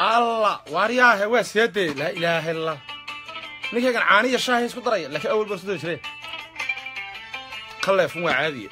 alla waariyaahe waa seedee laa ilaaha illallah ninkaygan caaniya shaahay isku daraya laakiin awal baa isku dari jire ka leefun waa caadiye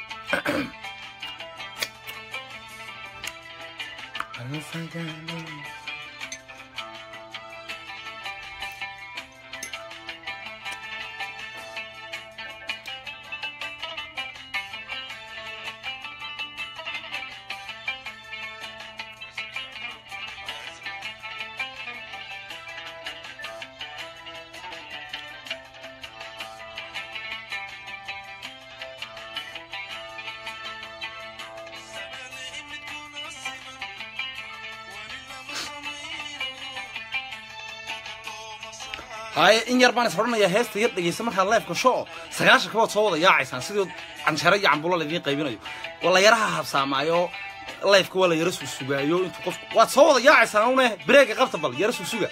haye in yar baan is odhanayaa heesta yar dhegeysa markaad leefka sho sagaashan kabood soo wada yaacaysaan sidii canjero iyo cambulo laidiin qaybinayo waa la yaraha habsaamaayo leefka waa la yara sugsugaayo intuu qof waad soo wada yaacaysaan une breega qabta bal yara sugsuga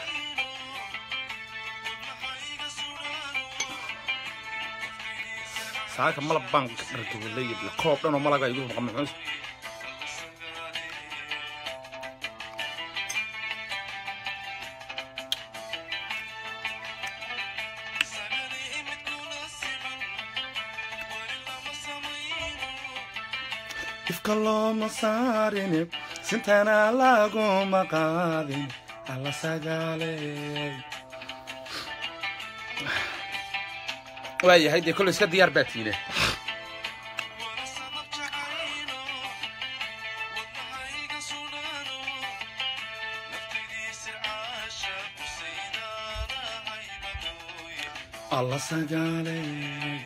saaka malab baan dhargawalay koob dhan oo malaga igu maqan maxuus ifka looma saarin sintana laguma qaadin alla sagaaley waayahay dee kolley iska diyaar baa tiine alla sagaaley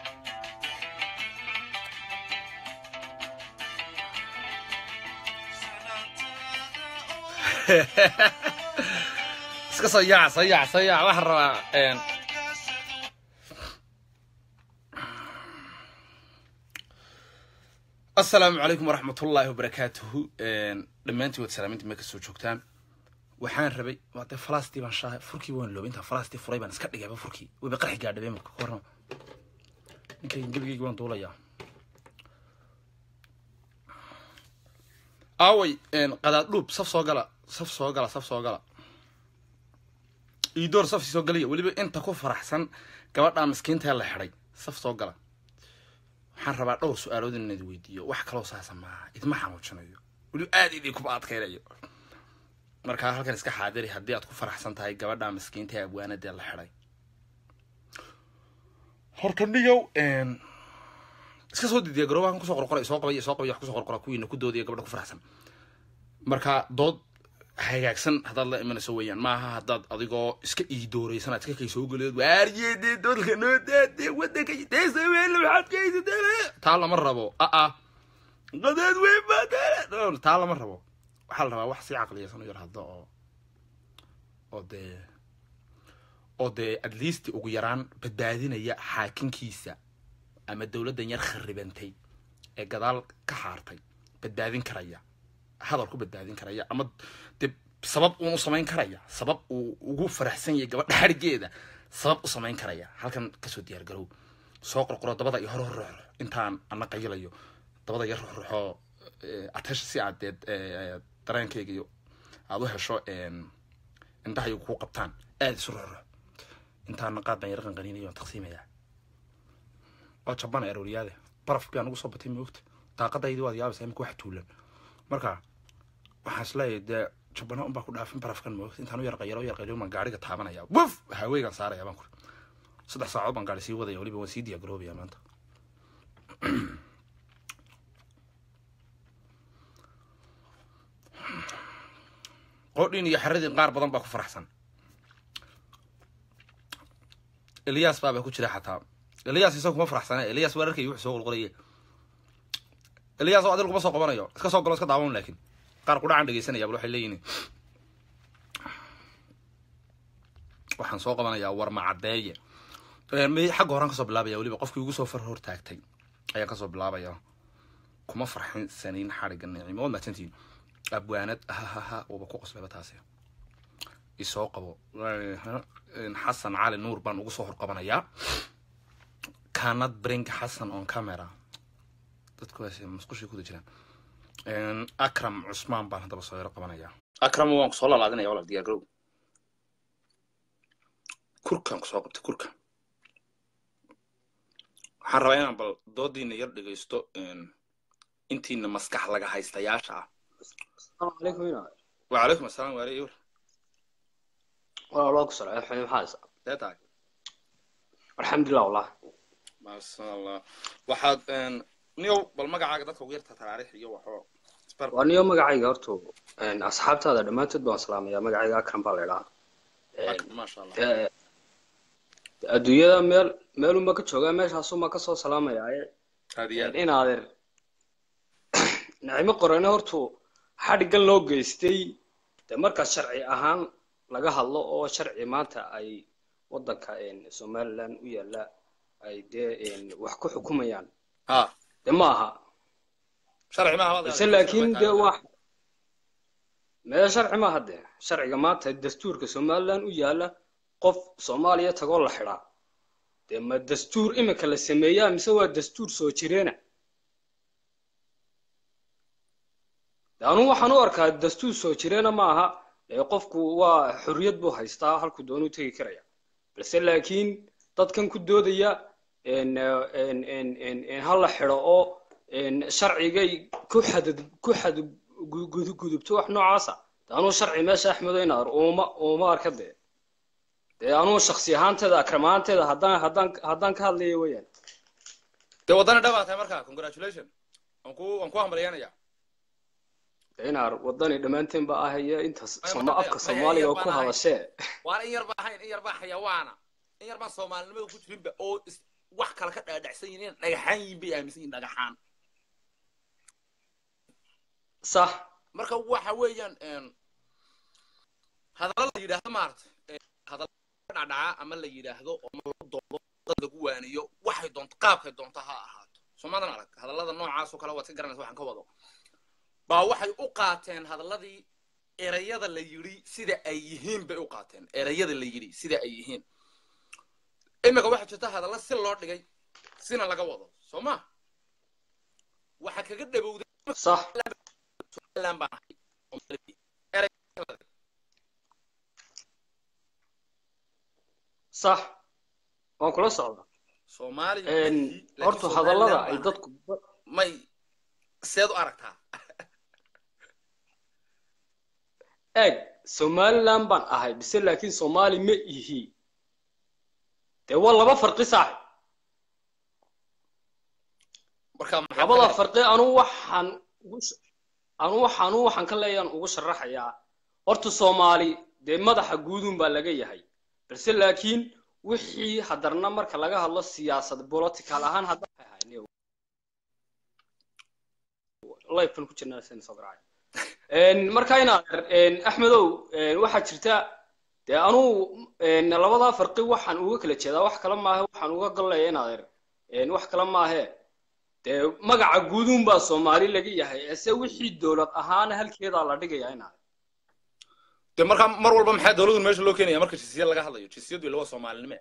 iska soo yaac soo yaac soo yaac waxaan rabaa asalaamu calaykum waraxmat ullaahi wabarakaatuhu dhammaantiin waad salaaminta meel kasoo joogtaan waxaan rabay waa dee falastii baan shaahay furkii waan loobay intaan falastii furay baan iska dhigayba furkii wayba qarxi gaadhabay marka ka warrama ninkaygan gebigaygi waan duulayaa aaway qadaad dhuub saf soo gala saf soo gala saf soo gala iidoor safsi soo galaya weliba inta ku faraxsan gabadhaa miskiintaee la xidhay saf soo gala waxaan rabaa dhowr su-aalood in inaad weydiiyo wax kaloo saasa maaha idma xanuujinayo weliba aad idii kuba adkaynayo markaa halkan iska xaadiri haddii aad ku faraxsan tahay gabadhaa miskiinta ee abwaanadee la xidhay horta niyow iska soo didiya garoobahan kusoo qorqoray soo qabay soo qabay wax kusoo qorqora kuwiina ku doodaya gabadha ku faraxsan marka dood hagaagsan haddaad la imanayso weeyaan maaha haddaad adigoo iska iidooraysan aad iska kay soo geleed waaryeede doodka noo daade wadanka teesaweele waxaad ka haysatee taa lama rabo aa qadaad weyn baa taa lama rabo waxaa la rabaa wax si caqliyaysan u yar hadda oo oo dee oo dee at least ugu yaraan badbaadinaya xaakinkiisa ama dowladdan yar kharibantay ee gadaal ka xaartay badbaadin karaya hadal ku badbaadin karaya ama de sabab uun u samayn karaya sabab uu ugu faraxsan yahay gabadha xarigeeda sabab u samayn karaya halkan kasoo diyaar garow soo qorqoro dabada iyo hor horruxo intaan ana qayilayo dabada iyo ruxruxo atesha si aad dee dareenkayga iyo aada u hesho indhahayo kuu qabtaan aada isu ruxruxo intaana qaad baan yar qanqaniinayo waan taqsiimayaa waa jabana arooriyaade baraf baa nagu soo batay moogta daaqadaydii waad yaabaysaa imika wax tuulan marka waxaan isleeyahay dee jabana unbaa ku dhaafin barafkan moogta intaan u yar qayalo u yar qaylo baan gaariga taabanaya wuf haweygaan saaraya baan kuri saddex saacood baan gaari sii wadaya weliba waan sii diyaagaroobaya maanta qodhin iyo xaradin qaar badan baa ku faraxsan eliyas baabaa ku jira xataa eliyas isaga kuma faraxsane eliyas waa arkay wuxuu soo qolqolaye eliyas oo adil kuma soo qabanayo iska soo galo iska daawan laakiin qaar qudhacan dhegeysanaya bal waxay leeyihin waxaan soo qabanayaa warma caddeeye xagga horaan kasoo bilaabaya weliba qofkii ugu soo far hor taagtay ayaan kasoo bilaabaya kuma farxin sanayn xadhigga nicimo waad mahadsantihiin abwaanad hahaha waba ku qoslaba taasi isoo qabo xasan cali nuur baan ugu soo horqabanayaa kanad bring xasan on camera dadkuwaas musqushii kuda jiraan akram cusmaan baan haddaba soo yaro qabanayaa akramo waan kusoo lalaadinaya walaal diyaar garow kurkaan kusoo qabtay kurka waxaan rabaa inaan bal doodiina yar dhegaysto intiina maskax laga haystayaasha ah السلام عليكم هنا wacalaykum asalaam waale iwar والله الله كسر على الحين حاسة dee tahay الحمد لله والله maasha allah waxaad niyow bal magacaaga dadka ugu yarta taraarix iyo waxoo isbar وأنا يوم مقعي قرتو إن أصحابتي هذا لما تدبون سلام يا مقعي أكرم بالله maasha allah adduunyada meel meelunba ka joogaa meeshaasuma kasoo salaamaya aad iyo aad in adeer nicmo qorane hortu xadhiggan loo geystay dee markaa sharci ahaan laga hadlo oo sharci maanta ay waddanka somaliland u yaalla ay dee wax ku xukumayaan ha dee ma aha sharci maaha balse laakiin dee wax mee sharci maaha dee sharciga maanta dastuurka somaliland u yaalla qof soomaaliya tagoo la xidhaa dee ma dastuur imika la sameeyaa mise waa dastuur soo jireena de anugu waxaan u arkaa dastuur soo jireena ma aha ee qofku waa xorriyad buu haystaa halkuu doonuu tegi karaya balse laakiin dadkan ku doodaya ha la xidho oo sharcigay ku xadad ku xadgudubto wax noocaasa de anuu sharci meesha axmedo inaar uma uma arka dee dee anuu shaksi ahaanteeda akram ahaanteeda haddaan haddaan haddaan ka hadlaya weeyaan dee waddana dhawaa tahay marka congratulation waan ku waan ku hambalyaanaya dee inaar waddani dhammaanteen ba ahaya intaas Maya, soma maya, afka maya, soomaaliga oo maya, ku maya. hadashee waana in yar baa ahayn in yar baa xayawaana in yar baan soomaalinimada ku jirinba oo is- wax kale ka dhaadhacsan yihiin in dhagaxaan yihiin bay aaminsan yihiin dhagaxaan sax marka waxa weeyaan hadalla la yidhaahdo maarata hadalla ka dhacdhaca ama la yidhaahdo oo ma lagu doodo dad lagu waaniyo waxay doonto qaabkay doonto ha ahaato soomaadan arag hadallada noocaas oo kale waad ka garanaysa waxaan ka wado baa waxay u qaateen hadalladii erayada la yidhi sida ay yihiin bay u qaateen erayada la yidhi sida ay yihiin imika waxaa jirta hadalla si loo dhigay sina laga wado soo ma waxa kaga dhabowday sax Somaliland baan ahay. Somali- erey- sax waan kula socdaa Soomaali Een, laakiin horta Somaliland hadallada baan ay ahay. dadku may seed u aragtaa eeg somaliland baan ahay bise laakiin soomaali ma ihi dee waa laba farqi saaxib marka maxaa labada kale? farqi anu waxaan ugu sh- anu waxaan anu waxaan ka leeyaan ugu sharaxayaa horta soomaali dee madaxa guudun baa laga yahay balse laakiin wixii hadarna marka laga hadlo siyaasad political ahaan hadda lifekan ku jirnaa sina soo garacay Een, marka inaad een, axmedow een, waxaa jirta dee anuu een, labadaa farqi waxaan uga kala jeedaa wax kale maahe waxaan uga galaya inaad een, wax kale maahe dee magaca guudun baa soomaali laga yahay ese wixii dowlad ahaana halkeedaa la dhigaya inaad dee marka mar walba maxaa dowladdu meesha loo keenaya marka jinsiyad laga hadlayo jinsiyadu ila waa soomaalinime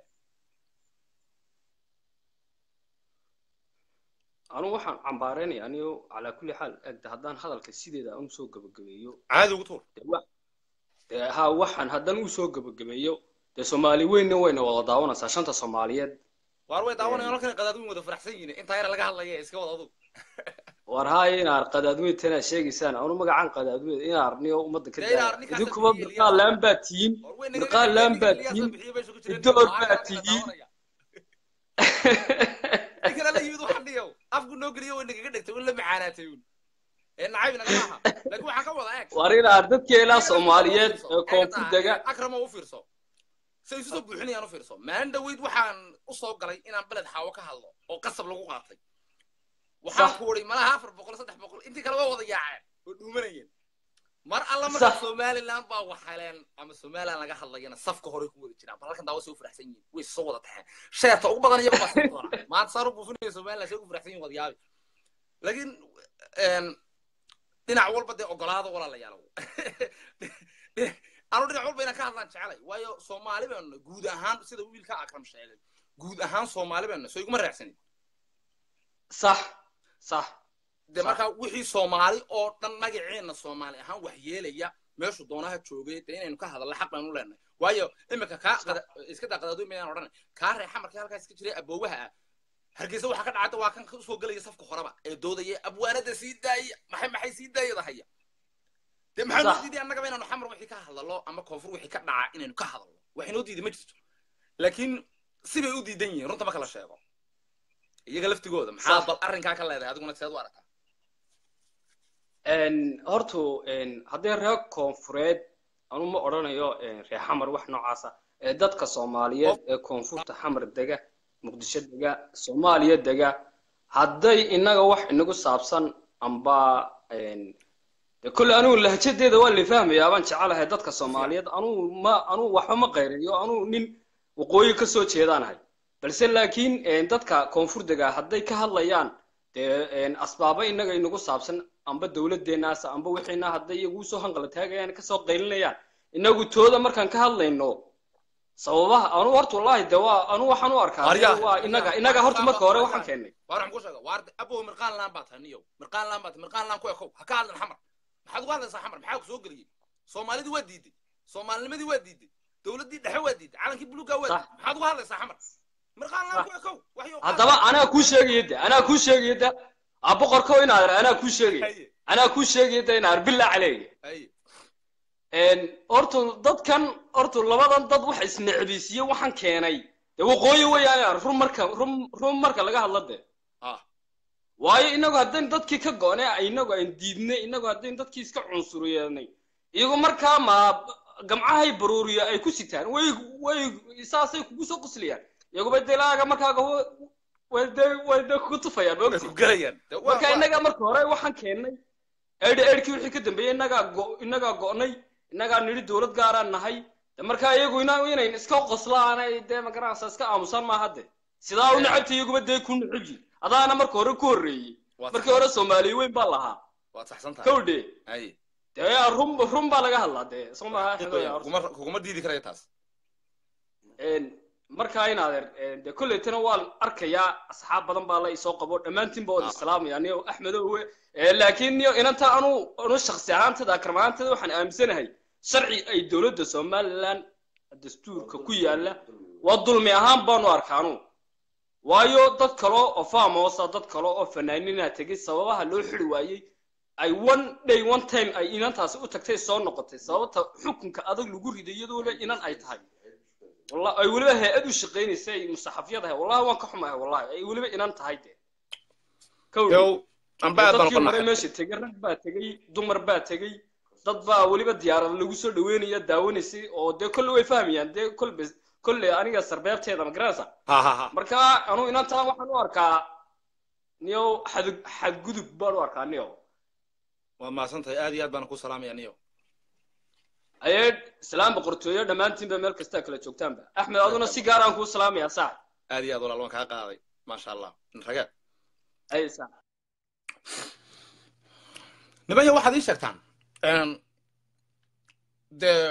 anu waxaan cambaareynaya anigo calaa kulli xaal egda haddaan hadalka sideeda aan usoo gabagabeeyo caadi ugu tuur dee wa- dee ha waxaan haddaan usoo gabagabeeyo dee soomaali weynna wayna wada daawanaysaa shanta soomaaliyeed waar way daawanayaan halkan qadaadwin wada faraxsan yihiin intaa yar laga hadlaya iska wada adug war haaya inaar qadaadweyn tanaa sheegaysaan anu magacaan qadaadweyn inaar niyo ummadda ka Dee inaar daaya ninkaas idinkuba bixiye birqaa laan baa tihiin War way naga birqaa dhigay, laan ninka baa Ilyas la tihiin bixiyey bay isugu jireen. idoor Waa baa halkan tihiin daawanaya. ninkan alla yimid waxaan dhigow afku noo geliyo way nagaga dhigtay way la macaanaatay uun ee nacayb naga maaha laakiin waxaan ka wada eeg war inaar dadkeelaa soomaaliyeed ee koonfur dega akramo u fiirso say isu soo buuxinayaan u fiirso maalin dhaweyd waxaan u soo galay inaan beled xaawo ka hadlo oo qasab lagu qaatay waxaan Sax. ku wari malaha afar boqol saddex boqol intii kale waa wada yaaceen oo dhuumanayeen mar alla marka Sax. somaliland baa waxaleen ama somaliland laga hadlayana safka hore ku wada jiraan bal halkan daawa say u faraxsan yihiin way soo wada taxeen sheerta ugu badan iyaga baa sii doona maanta saar u buufinaya somaliland say ugu faraxsan yihiin wada yaabi laakiin een, dhinac walba dee ogolaada walaalayaal anu dhinac walba inaan ka hadlaan jecelay waayo soomaali baanu guud ahaan sida wiilka akram sheegay guud ahaan soomaali baanu soo iguma raacsanin sax sax dee Sax. markaa wixii soomaali oo dhan magaceena soomaali ahaan wax yeelaya meeshu doonaha joogay dee inaynu ka hadalna xaq baynu leenahay waayo iminka kaa qada- iska daa qadaadooyin bayaan odhanay kaa reexa markii halkaas ka jiray aboowaha ah hargeysa waxaa ka dhacda waa kan usoo gelaya safka horeba ee doodaya abwaanada sii daaya maxay maxay sii daayada haya dee maxaa noo Sax. diiday annagaba inaanu xamar wixii ka hadallo ama koonfur wixii ka dhaca inaynu ka hadallo waxay noo diiday ma jirto laakiin sibay u diidan yihiin runta marka la sheego iyaga laftigooda maxaa Sax. bal arrinkaa ka leedahay adiguna seed u aragtaa Een, horta een, haddii reer koonfureed anu ma odhanayo een, reer xamar wax noocaasa ee dadka soomaaliyeed ee koonfurta xamar dega muqdisho dega soomaaliya dega hadday inaga wax inagu saabsan amba een, dee kolley anugu lahjadeeda waa la fahmayaa baan jecelahay dadka soomaaliyeed anugu ma anugu waxba ma qayriyo anugu nin waqooyi ka soo jeedaanahay balse laakiin een, dadka koonfur dega hadday ka hadlayaan dee een, asbaabo inaga inagu saabsan amba dowladeenaas amba wixiina hadday iyagu soo hanqala taagayaan kasoo qaylinayaan inagu tooda markaan ka hadlayno sababaha anu horta wallahi de waa anu waxaan u arkaa Aryaa, waa inaga inaga horta marka hore aryaa. waxaan keennay waar waxaan ku sheega waar abow mirqaan laan baa tahay niyow mirqaan laan baa tahay mirqaan laan ku ekow ha ka hadlan xamar maxaad uga hadlaysaa xamar maxaa ku soo geliyey soomaalidii waa diiday soomaalinimadii waa diiday dowladdii dhexe waa diiday calankii buluugaa waa Sax. diiday maxaad uga hadlaysaa xamar mirqaan laan Sax. ku ekow waxyo haddaba anaa kuu sheegaya de anaa kuu sheegaya de a boqorko inaad anaa kuu sheegaya haye anaa kuu sheegaya de inaad bilaa caleyga haye horta dadkan horta labadan dad wax isnecbisiye waxaan keenay dee waqooyi weeyaan run marka run run marka laga hadla de ah waayo inagu haddayn dadkii ka go'nay inagu aan diidnay inagu haddayn dadkii iska cunsuriyeennay iyagu markaa ma gamcahay baruuriya ay ku sitaan way way saasay kugu soo qoslayaan iyaguba delaaga markaaga way de way de kugu tufayaan way maogti ku gelayaan Dee waa- marka waa- inaga marka hore waxaan keennay eedhi eedhkii wixii ka dambeeyey inagaa go inagaa go'nay inagaa nidhi dowlad gaaraan nahay de marka iyagu ina inayn iska qoslaanay dee magaranaysa iska aamusaan maaha de sidaa u necabta iyaguba dee ku necabyi adaana marka hore ku horreeyey waa markii hore soomaaliya weyn baa lahaa waad saxsan tahay kowdhe haye dee run run baa laga hadlaa dee soo maaha xedoya horta. kuguma kuguma diidi karaya taas Een, markaa in adeer een, dee kollaytana waan arkayaa asxaab badan baa la isoo qabo dhammaantiinba wada Ah. islaamaya niyo axmedowe Ee, laakiin niyo inanta anu anu shaksi ahaantada akramaantada waxaan aaminsanahay sharci ay dowladda somaliland dastuurka ku yaala waa dulmi ahaan baanu arkaanu waayo dad kale oo faamoosa dad kale oo fanaaniina tegay sababaha loo xiri waayey ay one day one time ay inantaasi u tagtay soo noqotay sababta xukunka adag lagu riday iyadoo le inan ay tahay والله ay weliba hay-ad u shaqaynaysay musaxafiyadahay wallahi waan ka xumahay wallahi ay weliba inan tahay de kowdhi yow amba aad baan dadkii hore uqanaxay meesha tegay rag baa tegay dumar baa tegay dad baa weliba diyaarad lagu soo dhaweynaya daawanaysay oo dee kolle way fahmayaan dee kolbe kolle aniga sarbeebteeda ma garanaysa ha ha ha marka anu inantaa waxaan u arkaa niyow xad xadgudub baan u arkaa niyow waad mahadsan tahay aad iyo aad baan ku salaamaya niyo ayee islaam boqortooyo dhammaantiinba meel kastaa kala joogtaanba axmed aduna si gaar aan kuu salaamayaa saax aad iyo aad walaal waan kaa qaaday maasha allah ragaad ay saax nimaya waxaad ii sheegtaan dee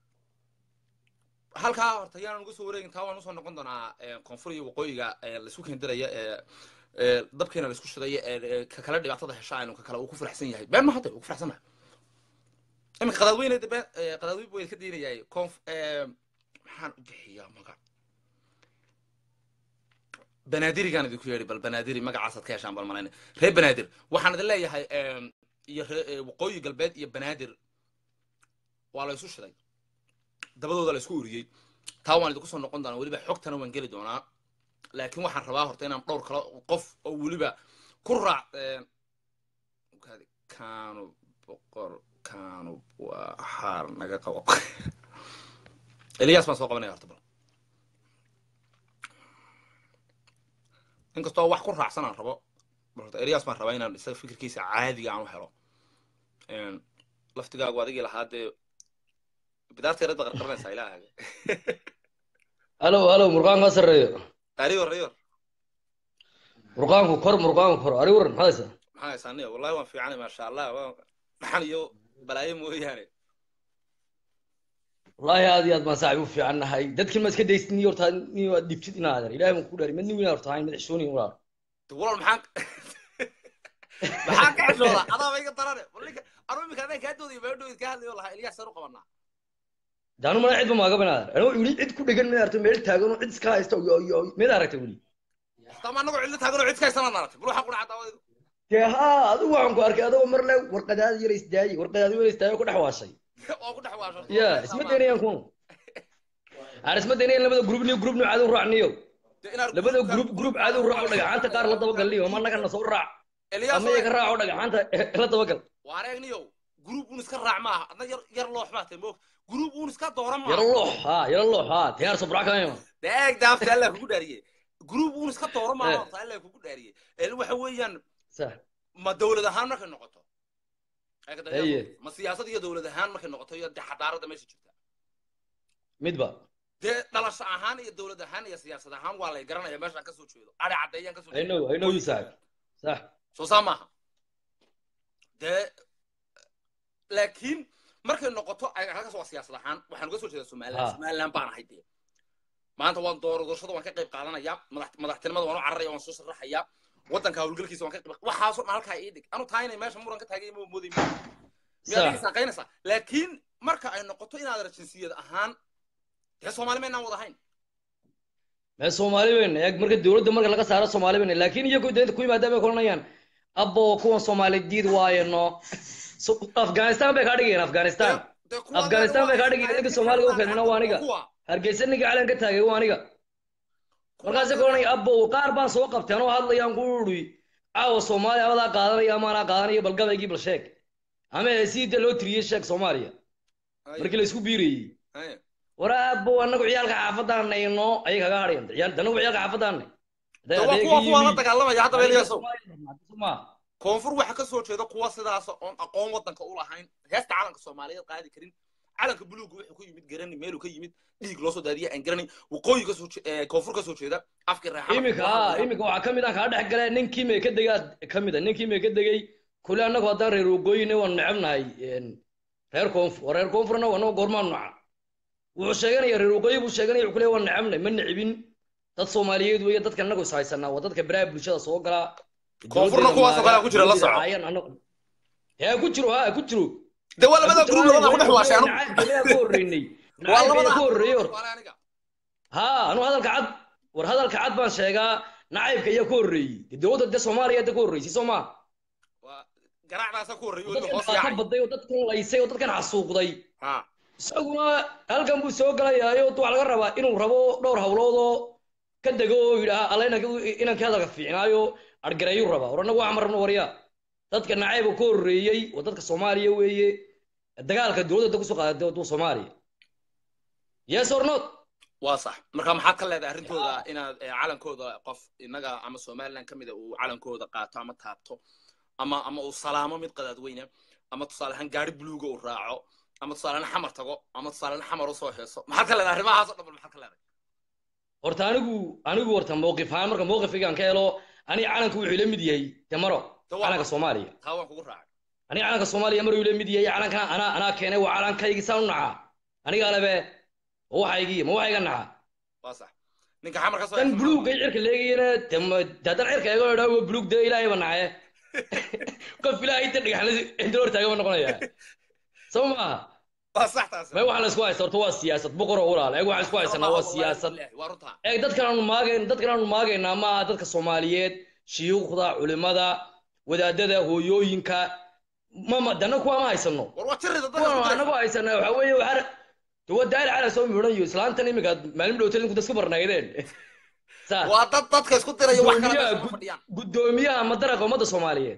halkaa horta yaanan uga soo wareegin taa waan usoo noqon doonaa koonfur iyo waqooyiga laisku keendiraya ee dabkeena laisku shidaya ee ka kale dhibaatada hesha aynu ka kale uu ku faraxsan yahay been ma hadda uu ku faraxsan nahay iminka qadaadweyne de been qadaadweyn buu ka diinayay konf maxaan u bixiyaa magac banaadirigaan idinku yeedhi bal banaadiri magacaasaad ka heshaan bal malayna reer banaadir waxaan idin leeyahay iyo ree waqooyi galbeed iyo banaadir waa la isu shiday dabadooda la isku uriyey taa waan idinku soo noqon doonaa weliba xogtana waan geli doonaa laakiin waxaan rabaa horta inaan dhowr kale qof oo weliba ku raac kaanu boqor kaanu waa xaar naga qabo eliyaas baan soo qabanaya horta bal inkastoo wax ku raacsan aan rabo horta eliyaas baan rabaa inaan isaga fikirkiisa caadiga aan u helo laftigaagu adigii lahaa dee bidaarta yarada qarqaranaysaa ilaahaga halo halo murqaanka ha sarreeyo ariyor ariyor murqaanku kor murqaanku kor ari waran maxaa haysaa maxaa haysaa niyo wallahi waan fiicanay maasha allah waan dhaxan iyo balaayo mooyaane wallaahi aad iyo aad baan saaxiib u fiican nahay dadkin ma iska daysid niyo horta niyo aad dhibtid inaa adeer ilaahay baan ku dhaari madni weyn horta hayn madaxshooni walaal de walaal maxaan maxaan ka xishoodaa adaa ba iga darane bal ninka anuu iminka adaan kaa doodaya meedhoyd kaa hadlayo lahaa ilyaas saan u qabanaa daanu mana cid ba maaga banaadan anoo weli cid ku dhegan ma aragto meel taagan oo cid iska haysta mid aragta weli tama anagoo cidlo taaganoo cid ka haysanaan aragtay bal waxaa ku dhaca daawadeedu dee haa adigu waxaan ku arkay adagoo mar le warqadaada yar isdaayey warqadaada yar isdaayey oo ku dhex waashay oo ku dhex waasho ya isma daynayaan kuwan aan isma daynayaan labada grup niyo grup nu cadow raacniyo labada grup grup cadow raac oo dhagaxaanta qaar la dabagalniyo ama annagana soo raac ama iyaga raac oo dhagaxaanta la dabagal waareegniyow grup uun iska raac maaha adna yar yar loox baa tahay moog grup uun iska doora maaha yaro loox haa yaro loox haa diyaar sobrac kama deeg daafta allah kugu dhaariye grup uun iska doora maaha horta allah kugu dhaariye ee waxa weeyaan sax ma dawlad ahaan markay noqoto Haye. ma siyaasad iyo dawlad ahaan markay noqoto iyo dee xadaarada meesha jirta midba dee dhalasho ahaan iyo dawlad ahaan iyo siyaasad ahaan waa lay garanaya meeshaan kasoo jeedo adhe caddeeyaan kasoo I know I know you sax sax soo saa maaha dee laakiin markay noqoto ay- halkaas waa siyaasad ahaan waxaan uga soo jeedaa somaliland Ha. somaliland baan ahay dee maanta waan doorashada waan ka qayb qaadanaya madax madaxtinimada waan u cararaya waan soo sharaxaya waddanka hawlgalkiisa waan ka qayb waxaasoo dhan halkaa ii dhig anu tahay inay meesha muran ka taagay ma mooday miyaad sax saaqaynaysaa laakiin marka ay noqoto inaad jinsiyad ahaan dee soomaali maynaan wada hayn mee soomaali weyn eeg marka dowladda marka laga saaro soomaali weyn laakiin iyagu deenta ku yimaadaan bay koranayaan abbo kuwan soomaali diid waayeno So- afghanistan bay kaa dhigayeen afghanistan Dee kuwa Afghanistan waa bay kaa dhigeen, ninka Soomaaliga u keenayna waa aniga. kuwa hargeysa ninka calan ka taagay waa aniga markaasay koranaya abbo qaar baan soo qabteen oo hadlayaan ku uri caawa soomaaliya abadaa qaadanaya amaanaa qaadanaya bal gabaygii bal sheeg ama heesiida loo tiriyey sheeg soomaaliya markii la isku biirayey Haye. war abbo anagu ciyaalka xaafadaan nayno ayay kaga hadhayan ciyaal danagu ciyaalka xaafadaanay Dee waa kuwa kuwa la dagaalamaya hadda beeliyaasow ma koonfur waxaa kasoo jeeda kuwa sidaas oon aqoon waddanka u lahayn heesta calanka soomaaliyeed qaadi karin calanka buluuga wuxuu ka yimid garani meeluu ka yimid dhiig loo soo daadiya aan garanay waqooyi kasoo je- eh, koonfur kasoo jeeda afkii reexama iminka haa iminka waxaa kamid ah kaa dhex gale ninkii may ka degaa kamid a ninkii may ka degay kule annagu haddaan reer waqooyina waan necebnahay een, reer koonfur reer koonfurna anagu goormaan noca wuxuu sheeganaya reer waqooyi buu sheeganaya wuxuu leeyahay waan necebnay ma necibin dad soomaaliyeed weeye dadka annagu is haysanaa waa dadka baraha bulshada soo gala Koonfurna kuwaasoo kale ku jira, la soco. yaa ku jiro haa ku jiro de waa labada gruub labada ku dhex waashay anu nacaybka ku horreynay waa nacaybka labada ku horreeyey hor Waa aniga haa anu hadalka cad war hadalka cad baan sheegaa nacaybka ayaa ku horreeyey dee dowladda de soomaaliya hadda ku horreysay soo maa waa garaacdaasa ku horreeyay oo dadkan hoos dhibaato yaacay baday oo dadkan laysay oo dadkan xasuuqday ha isaguna halkan buu soo galayaayo waxaa laga rabaa inuu rabo dhowr hawlood oo ka dego oo yidhaha alla inanka hadalka fiicnaayo argareeyuu rabaa war annagu waxaan rabno waryaa dadka nacayba ku horreeyey waa dadka soomaaliya weeye dagaalka dowladda kusoo qaaday dowladda soomaaliya yes or not waa sax marka maxaad ka leedahay arrintooda inaad eh, calankooda qof inaga ama somaliland ka mida uu calankooda qaato ama taabto ama ama uu salaamo mid qadaadweyne ama tusaale ahaan gaari buluuga uu raaco ama tusaale ahaan xamar tago ama tusaale ahaan xamar usoo heeso maxaad ka leedahay arrimahaas oo dhan bal maxaad ka leedahay horta anigu anigu horta mowqif ahaan marka mowqifkaygaan ka helo aniga calanka wuxuu ila mid yahay demaro Dee waa calanka ma- soomaaliya taa waan kugu raacay aniga calanka soomaaliya maruu ila mid yahay calankan anaa anaa keenay waa calankaygii saan u nacaa aniga alebe ma waxaygii ma waxayga nacaa waa sax ninka xamar ka soo dan heeso buluugay cirka leegayana de ma- de haddaan cirka eego idhaa waa buluug dee ilaahay ba nacaye qof ilaahay inta dhagaxla inta hor taagan ba noqonaya soo maaha waa sax taas may waxaa la isku haysta horta waa siyaasad boqor oo walaal eeg waxaan isku haysanaa waa siyaasad waa runtaa eeg dadkan aanu maagayn dadkan aanu maagaynaa maaha dadka soomaaliyeed shiyuukhda culimada wadaadada hooyooyinka mama dana kuwa ma haysano war waa jirida dadka kuwan isku anagu diraysa. haysanaa waxaa weeye waxaa dawa daali cala soo miidhan iyo islaantan imika maalin dhowtay inku dadka barnaydeen saa waa dad dadka isku diraya wax kale Gudoomiyaha meesha ma gud- fadhiyaan guddoomiyaha madaraqa ummadda soomaaliyeed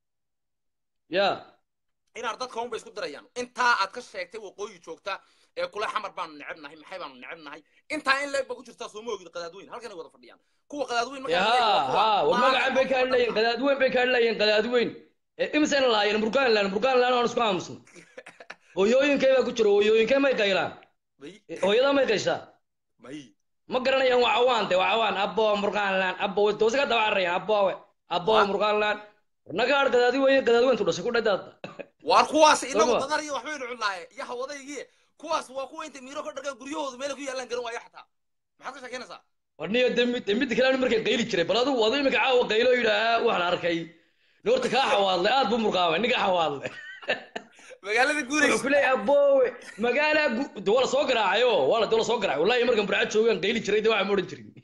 ya inaad dadka unba isku dirayaan intaa aad ka sheegtay waqooyi joogta ee kule xamar baanu necebnahay maxay baanu necebnahay intaa in leeg ba ku jirtaa soo ma ogid qadaadweyn halkanay wada fadhiyaan kuwa qadaadweyn ya markaa ha ha war magacan bay ka hadlayeen qadaadweyn bay ka hadlayeen qadaadweyn imisayna lahaayeen burgaanland burgaanland aan isku aamusna hooyooyinkay baa ku jira hooyooyinkay may qaylaan may hooyada may qayshaa may ma garanayaan waa cawaan de waa cawaan abbo murgaanland abbo doosa ka daba cararayaan abbowe abbo murgaanland warnagaar qadaadweyn qadaadweyntu dhashay ku dhadaada waar kuwaas inagu Soma. dadar iyo waxbaynu cunaaye iyo hawadaygii kuwaas waa kuwa inta miiro ka dhagaan guryahoodu meelay ku yaalaan garan waayo xataa maxaad ka sheekeynaysaa warniyo dembi dembida kale aan markay qayli jiray bal adigu adigu imika caawa qaylo yidhaahaa waxaan arkay noorta kaa xawaadlay aad buu murqaamay ninka xawaadlay magaalada wuxuu guuraysa ku leeyahay aboowe magaala gu- de waa la soo garaacayo waa la de waa la soo garaacay wallahi markan burcad joogaan qayli jiray de waxa ma odhan jirin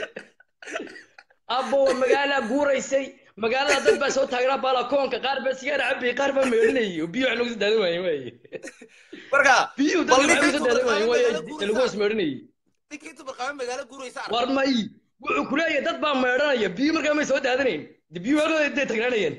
aboowe magaala guuraysay magaalada dad baa soo taagnaa baalakoonka qaar baa sigaar cabay qaar baa meedhinayay oo biyo wax lagu soo daadan waaye waaye marka biyuhu bal dadka ninkii waxay usoo daadan waaye waaye tubarqaame lagu hoos meedhinayay ninkii inta barqaame magaalo guuraysa arka war may wuxuu ku leeyahay dad baa meedhanaya biyo markaa may soo daadanayn de biyo halkooda dee tagnaanayeen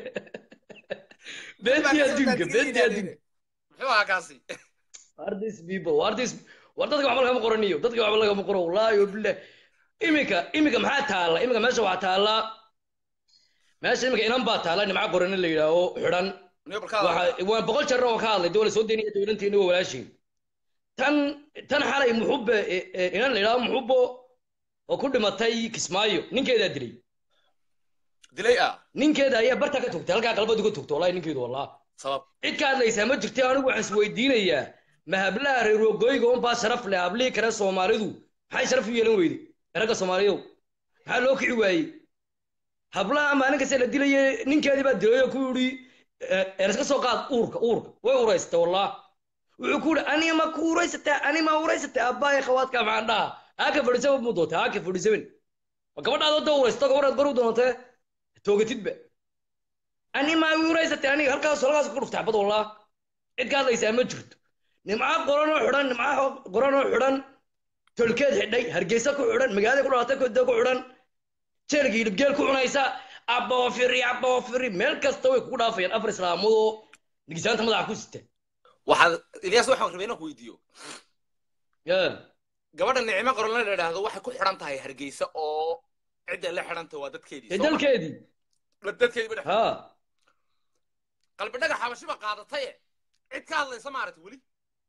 beentii adduunka beentii adduunka muxuu ahaa kaasi are these people are these war dadka waxba lagama qoraniyo dadka waxba lagama qoro wallaahi wabilah iminka iminka maxaa taalla iminka meesha waxaa taalla meesha iminka inan baa taalla nimca qorani la yidhaaho xidhan niyo balkaada waxa waan boqol jeer oo ka hadlay dowla soo deynaya dowlanteena waa walaashiin tan tan xalay muxubbe e- e- inan la yidhaaho muxubbo oo ku dhimatay kismaayo ninkeedaa dilay dilay ah ninkeeda ayaa barta ka togtay halkaa qalbadu ka togtay wallahi ninkeedu wallah sabab cid ka hadlaysaa ma jirti anigu waxaan isweydiinayaa ma hablaha reer waqooyiga unbaa sharaf leh hablihii kale soomaalidu maxay sharaf u yeelan weyday ragga soomaaliyow maxaa loo kici waayey hablaha maalin kasta la dilaye ninkeedii baa dilay oo ku yidhi ereska soo qaad uurka uurka way uraysatay wallah wuxuu ku yidhi ani ma ku uraysataa ani ma uraysatay abbaaya khawaadka maxaan dhaha haaka fadhisaban muu doonta haaka fadhisaban ma gabadhaad wadda uraysato gabadhaad goru doontee toogatidba ani ma uraysatay aniga halkaas halkaas ku dhuftay xabad wallah cid ka hadlaysaa ma jirto nimca qoranoo xidhan nimca qoranoo xidhan tolkeed xidhay hargeysa ku xidhan magaalada ku dhalatay koda ku xidhan jeelka hilibgeel ku cunaysa aboofiri aboofiri meel kasta way kugu dhaafayaan afar islaamadoo nigisaanta madaxa ku sita waxaad ilyaas waxaan rabay inaan ku weydiiyo Yeah. gabadha nicmo qoran la idhaahdo waxay ku xidhan tahay hargeysa oo cidda la xidhan tahay waa dadkeedii dee soo ma? dalkeedii dadkeedii ba dhex ha qalbi dhagax xabashiba qaadataye cid ka hadlaysa maaragtay weli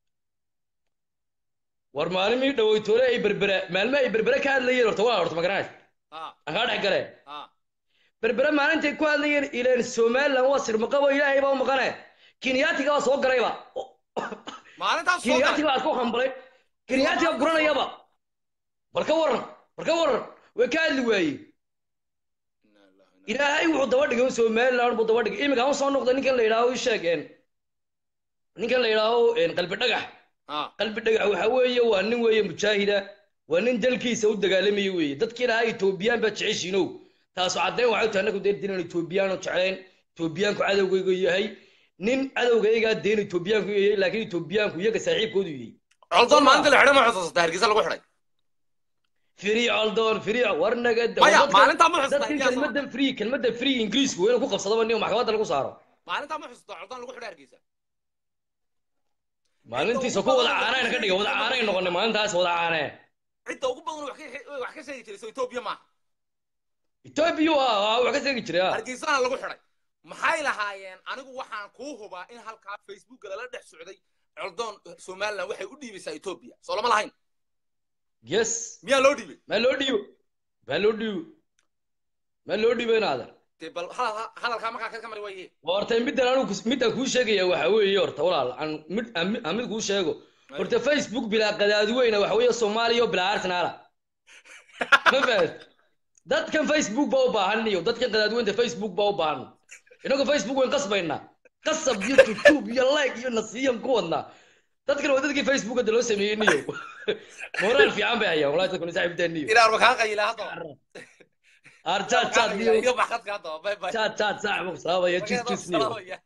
war maalimii dhaweytoole ay berbera maalmo ay berbere ka hadlayeen horta waa horta magaraas ha aan kaa dhex gale ha berbere maalintay ku hadlayeen ileen somaliland waa sirmaqabo ilaahay baa u maqane kenyaatiga baa soo garayba maalintaas soo kenyaatiga galay baa isku hambalay kenyaatiga guranayaba bal ka waran bal ka waran way ka hadli waayey ilaahay wuxuu daba dhigay somaliland buu daba dhigay iminka aan soo noqday ninkan la yidhaaho ii sheeg een ninkan la yidhaaho een qalbi dhagax ha qalbi dhagax waxa weeye waa nin weeye mujaahida waa nin dalkiisa u dagaalamaya weeye dadkii lahaa etoobiyaan baa jeceshiinow taasu caddayn waxay tahay annagu dee dinan etoobiyaanu jeclayn etoobiyaanku cadowgayga yahay nin cadowgaygaa deen etoobiyaanku yahay laakiin etoobiyaanku iyaga saaxiibkoodu yahay coldoon maalinta la xidhay ma xusuusata hargeysa lagu xidhay free aldoon free war naga maya maalintaa ma xusuusata dadkii Ilyaas kelmadda free kelmadda free ingiriisku waa inuu ku qabsadaba nin maxkamadda lagu saaro maalintaa ma xusuusata coldoon lagu xidhay hargeysa maalintiisa ku wada caanayna ka dhiga wada caanay noqonay maalintaas wada caanee cidda ugu badan wax ka wax ka sheegi jiray soo etoobiya maaha etoobiya waa wax ka seegi jiray ah. hargeysana lagu xidhay maxay lahaayeen anigu waxaan kuu hubaa in halkaa facebooka lala dhex socday coldoon somaliland waxay u dhiibaysaa etoobiya soo lama lahayn yes miyaa loo dhiibay maa loo dhiibo maa loo dhiibo maa loo dhiibo inaadan dee bal hadal- hadalkaa markaa ka mari waye horta middan anigu kus- midaan kuu sheegaya waxa weeye horta walaal aan mid aan mid- aan mid kuu sheego horta facebook bilaa qadaadi weyna waxa weeye soomaaliya oo bilaa arsenaala ma fahad dadkan facebook baa u baahan iyo dadkan qadaadi weynta facebook baa u baahan inagu facebook wayn qasbaynaa qasab iyo youtube iyo like iyo nasiyan ku wadnaa dadkan waa dadkii facebook hadda loo sameeyey niyo moraal fiican bay hayaan wallahi dadkan saaxiibtaan niyo inaan makaa qayila hadda ar chat chat niyo iga baxadka hadda bye bye chat chat saaxiib salaamaya jis jis niyo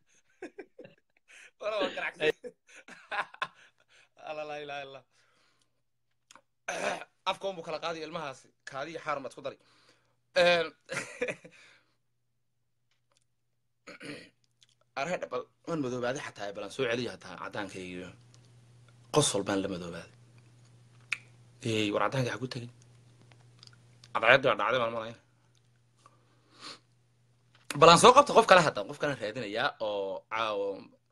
afka unbuu kala qaadayo ilmahaasi kaadiyo xaaran baad ku dari arhe bal waan madoobaaday xataa balan soo celiya hataa caddaankaygiyo qosol baan la madoobaaday ey war caddaanka ha ku tegin cadceeddi waa dhacday baan malaya balan soo qabta qof kale hadda qof kale raadinayaa oo caawo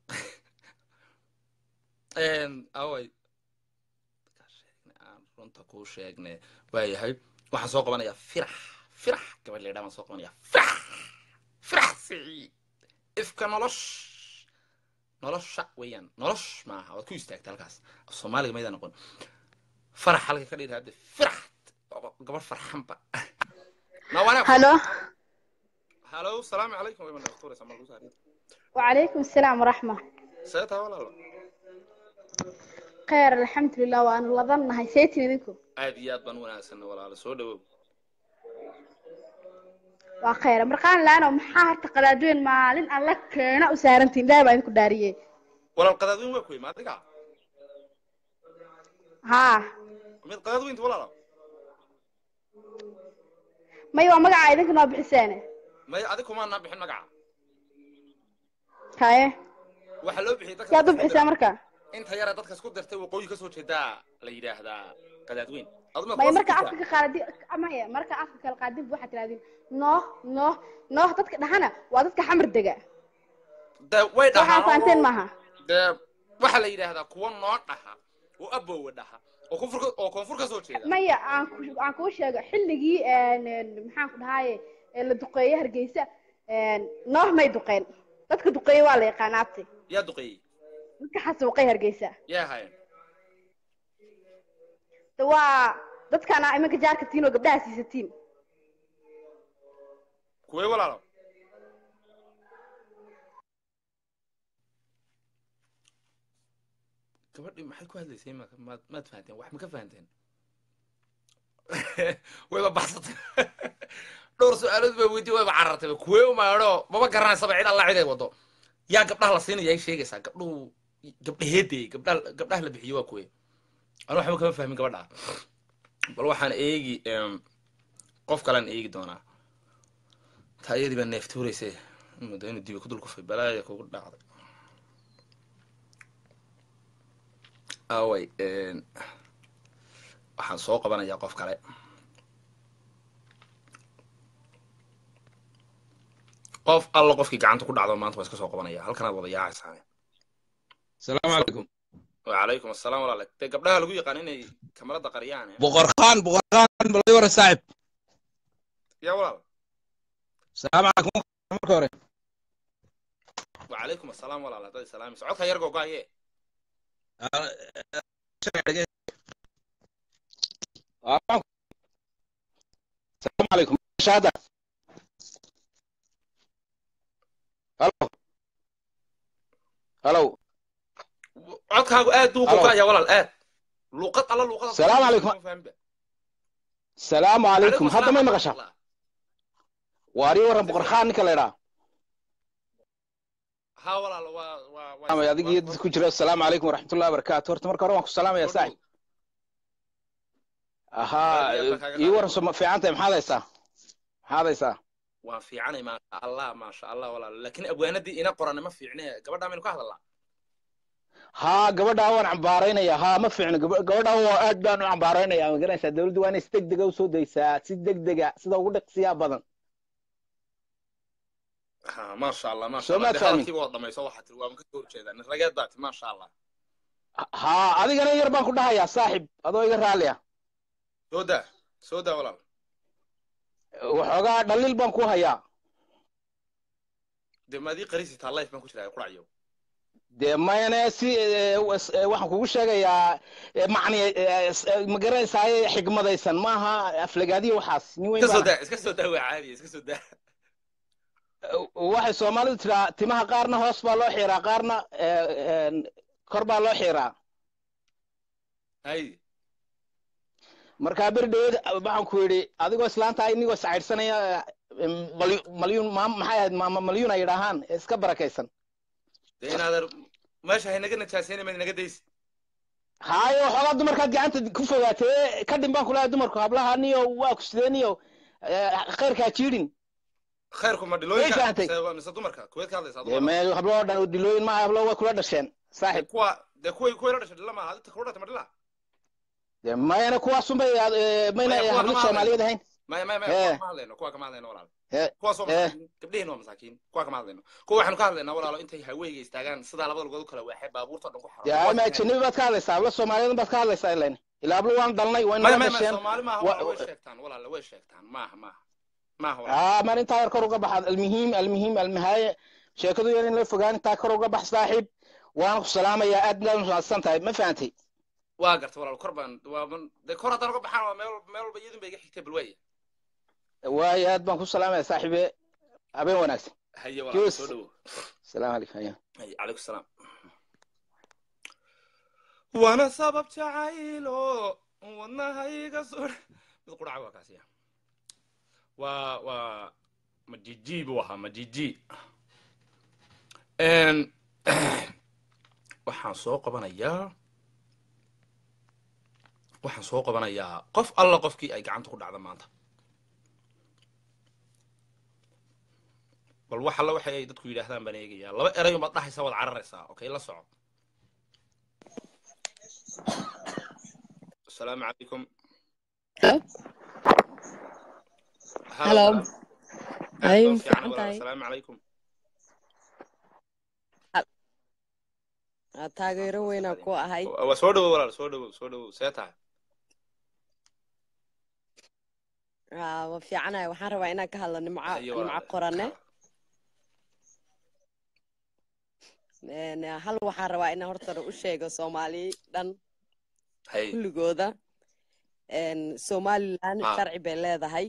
away aan runta kuu sheegne waayahay waxaan soo qabanayaa firax firax gabadh leedhaa baan soo qabanayaa firax firax siciid ifka nolosh nolosha weeyaan nolosh maaha waad ku istaagta halkaas soomaaliga maydaa noqon farax halka ka dhigta hadde firax gabadh farxanba nawana halo halo salaamu calaykum way mana dhaktuuraysa markuu saariya وعليكم السلام ورحمة see tahay walaalo خير الحمد لله وأنا لظن هاي سيتي منكم aad iyo aad baan wanaagsanna walaalo soo dhawow وخير مرقان لأنا محاها تقلادوين مالين أن لك كينا وسارنتين دايما إنكو داريين walaal qadaadweyn waa kuwey ma adiga ها mid qadaadweynta walaalo ما يوا مقع إذنك نوع بحسانة may adig kumaanaa bixin magaca هاي waxaa loo bixiyay dadka يا دوب حسان مركا inta yara dadka isku dirtay waqooyi kasoo jeedaa la yidhaahdaa qadaadweyn aduma ما مركا أفكا قادي ما هي مركا أفكا القادي بوحة تلادين نو نو نو تدك دهنا وادتك حمر دقا de way waxaa dhahaan fahanteen oo- maaha dee waxaa la yidhaahdaa kuwa noo dhaha oo abowa dhaha oo koonfur oo koonfur kasoo jeeda maya aan ku aan kuu sheego xilligii een, een, maxaan ku dhahaye ee la duqeeyey hargeysa een, nooh may duqeen dadka duqeeye waa la yaqaan abti yaa duqeeyey dadka xasuuqay hargeysa yaa hayan de waa dadkaana iminka jaarka tiin oo gabdhaha siisatiin kuwee walaalo gabadhii maxay ku hadlaysay ma maad maad fahanteen wax ma ka fahanteen wayba baxsatay dhowr su-aalood baa weydiye wayba carartay kuwee umaadho maba garanaysaba cid alla cid ay wado yaa gabdhaha la siinaya ay sheegaysaa gabdhuhu gabdhaheedee gabdhaha gabdhaha la bixiyo waa kuwee anu waxba kama fahmin gabadha bal waxaan eegi em, qof kalean eegi doonaa taa iyadii baa neeftuurayse muddo inuu dibi ku dul kufay balaaya kugu dhacday away waxaan soo qabanayaa qof kale qof alla qofkii gacanta ku dhacdo maanta waan iska soo qabanaya halkanaad wada yaacaysaa السلام عليكم وعليكم السلام walaale dee gabdhaha lagu yaqaan inay kamarada qariyaan eh? بقر خان بقر خان بلدي ورا صاحب ya walaal السلام عليكم مركب هوري وعليكم السلام walaal haddaad islaami socodka yar googaaye السلام عليكم شهادة هلو هلو codkaagu aad buu Hello. googaya walaal aad luuqad alla luuqada السلام عليكم السلام عليكم هذا ما مقشة واري ورا بقر خان نكلا ha walaal waa waa waa ama adiga iyo dadka ku jira assalaamu calaykum waraxmatullahi wabarakaatu horta marka hore waan ku salaamaya saaxib ahaa Aad iyo aad baan kaaga ii waran soo fiican tahay maxaad haysaa maxaad haysaa waan fiicanay maasha allah maasha allah walaal laakiin abwaanadii ina qorane ma fiicne gabadhaa maynu ka hadalnaa haa gabadhaa waan cambaaraynaya haa ma fiicno gaba- gabadhaa waa aad baan u cambaaraynaya ma garanaysaa dawladdu waa inay si deg dega usoo daysaa si deg dega sida ugu dhaqsiyaa badan ha maasha allah maasha Soo allah maad dee fahmin? hadalkiiba waa dhamayso waxaa tiri waa maka soo horjeedaa nin rageed baa ti maasha allah haa adigana yar baan ku dhahayaa saaxib adoo iga raaliya soo daa soo daa walaal waxoogaa dhaliil baan ku hayaa dee maadii qarisitaa life baan ku jiraa quracayo dee mayne si eh, was- eh, waxaan kugu sheegayaa eh, macni eh, s- eh, ma garanaysaa xigmadaysan maaha aflagaadiyo waxaas nin weyn iska soo baan daa iska soo daa waa caadi iska soo daa waxay soomaalidu tiraa timaha qaarna hoos baa loo xiiraa qaarna eh, eh, kor baa loo xiiraa hay markaa beri dhaweed waxaan ku yidhi adigoo islaanta inigoo sacaydhsanaya eh, malyu- malyuun maam maxay ahayd maama malyuun ay yidhaahaan ee iska barakaysan dee inaadan meesha haynaga najaasayna maad naga daysi haayo waxoogaa dumarkaad gacanta ku fogaatee ka dhin baan kulahay dumarku hablaha niyo waa ku sideen iyo eh, khayrkaa jiidhin khayrku ma Way dhilooyinka fahantay. mise- mise dumarka kuweed ka hadlaysaa dee dumarka me hablo oo dhan dilooyin maaha hablo way kula dhasheen dee saaxib kuwa dee kuway kuway la dhashay dhila maaha adinta kula dhata ma dhila dee mayna kuwaasunbay eh, mayna Maya, kuwa hablo kama soomaaliyeed ahayn maya maya maya Eh. kuwa kama hadlayno kuwa kama hadlayno walaal Eh, kuwaas waa eh. masaakiin gabdheheen waa masaakiin kuwa kama hadlayno kuwa waxaanu ka hadlaynaa walaalo intay haweyga istaagaan sidaa labada lugood u kala waaxay baabuurta dhan ku xaro dee ama ajanabi baad ka hadlaysaa hablo soomaaliyeed baad ka hadlaysaa ilan ilaa hablo waan dalnay way maya nala maya maya dhasheen soomaali maaha wa- walaal way sheegtaan walaal way sheegtaan maaha maaha maaha walaal aa mar intaa yar kor uga baxa almuhiim almuhiim almahaaye sheekadu yar in la fogaan intaa kor uga bax saaxiib waan ku salaamayaa aad baad mahadsan tahay ma fahantay waa garta walaal kor baan waa dee kor haddaan uga baxaan waa meel meel walba iyadun ba iga xigtay balwaaya waayo aad baan ku salaamaya saaxiibe habeen wanaagsan haye walaal Juice. soo dhawo salaamu calaykum haya haye calaykum salaam waana sabab jacaylo wadnahayga soo mid quraca waa kaasiya waa waa majiji buu ahaa majiji Een, waxaan soo qabanayaa waxaan soo qabanayaa qof alla qofkii ay gacanta ku dhacda maanta bal wax alla waxay ay dadku yidhaahdaan baan eegayaa laba erayo maad dhahaysaa waad cararaysaa okay la soco asalaamu calaykum Hello. walaal. Aad Ay, baa ma fiican fiican walaal. tahay. asalaamu calaykum Aa, taageero weynaa ku ahay waa soo dhawo walaal soo dhawo soo dhawo see tahay Aa, waa fiicanahay waxaan rabaa inaan ka hadlo nimco Haye nimco walaal. qorane Een, hal waxaan rabaa inaan horta u sheego soomaali dhan haye kulligooda Een, somaliland Ah. sharci bay leedahay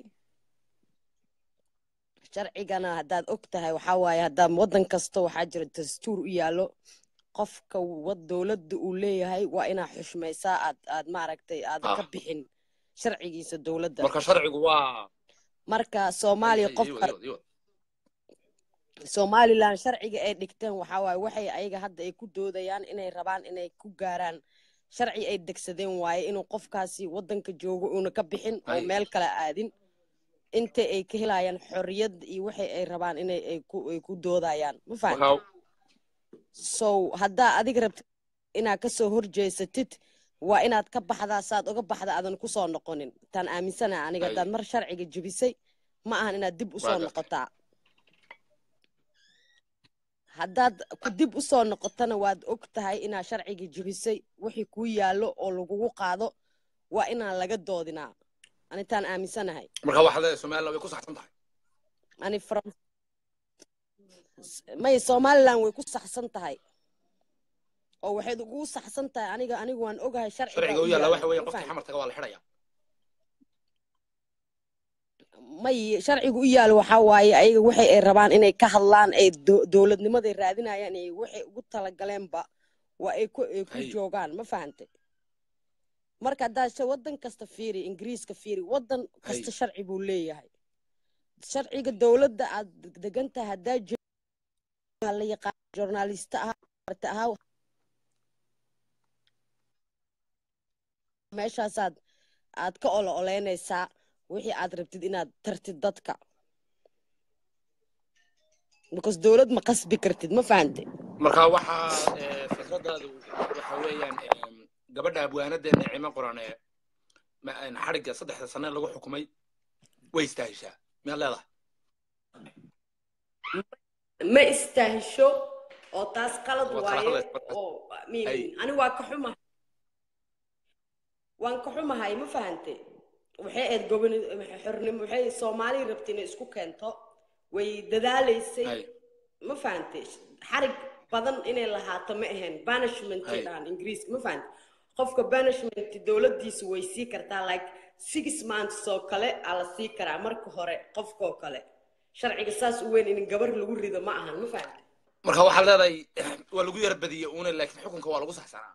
sharcigana haddaad og tahay waxaa waaye haddaa waddan kasta waxaa jira dastuur u yaallo qofka wad dowladda uu leeyahay waa inaa xushmaysaa aad aad maaragtay aadan Ah. ka bixin sharcigiisa dowladda marka sharcigu waa marka soomaaliya Haye, qofka iwad, iwad, iwad. somaliland sharciga ay dhigteen waxaa waaye waxay ayaga hadda ay ku doodayaan inay rabaan inay ku gaaraan sharci ay degsadeen waaye inuu qofkaasi waddanka joogo uuna ka bixin oo Ay. meel kale aadin inta ay ka helayaan xorriyad iyo waxay ay rabaan inay ay ku ay ku doodayaan ma fahan Waxaa- so haddaa adiga rabtid inaad ka soo horjeesatid waa inaad ka baxdaa saad uga baxda aadan ku soo noqonin taan aaminsanaha aniga Ay. haddaad mar sharciga jebisay ma ahan inaad dib u soo Waa gartay. noqotaa haddaad ku dib u soo noqotana waad og tahay inaad sharciga jebisay wixii kuu yaallo oo lagugu qaado waa inaan laga doodinaa anitaan aaminsanahay marka waxaad leedahay somaliland way ku saxsan tahay ani from may somaliland way ku saxsan tahay oo waxayd ugu saxsan tahay aniga anigu waan ogahay sharciga sharciga u u yaalla yaalla, waxa weeye ma qofkii fahan? xamartaga waa la xidhaya may sharcigu u yaalo waxaa waaye ayaga waxay ay rabaan inay ka hadlaan ay do- dowladnimaday raadinayaan iyo waxay ugu talagaleenba waa ay ku ay ku Hay. joogaan ma fahantay marka haddaa sha- waddan kasta fiiri ingiriiska fiiri waddan kasta Hay. sharci buu leeyahay sharciga dowladda aad degan tahay haddaa jo- la yaqaan journalista ahaa arta ahaa meeshaasaad aad ka olo oleynaysaa wixii aad rabtid inaad tartid dadka because dowlad ma qasbi kartid ma fahantay marka waxaa eh, fikradaadu waxa weeyaan em, gabadha abwaanadeena cimo qoran ee ma- en, xadhigga saddexda sane lagu xukumay way istaahishaa miyaad leedahay ma istaahisho oo taas qalad Waa kala waaye hadlaysa markaas. oo mi- Ay. ani waa ka xumahay waan ka xumahay ma fahantay waxay ahayd goboni xornimo waxay soomaali rabta inay isku keento way dadaalaysay Ay. ma fahantay xarig badan inay lahaato ma ahayn banishment Hay. dhaan ingiriiska ma fahantay qofka banishment dowladdiisu way sii kartaa like six months oo kale aa la sii karaa marka hore qofkoo kale sharciga saas u weyn in gabar lagu rido ma ahan ma fahantay marka waxaad leedahay waa lagu yara badiyey uuna laakiin xukunka waa lagu saxsanaa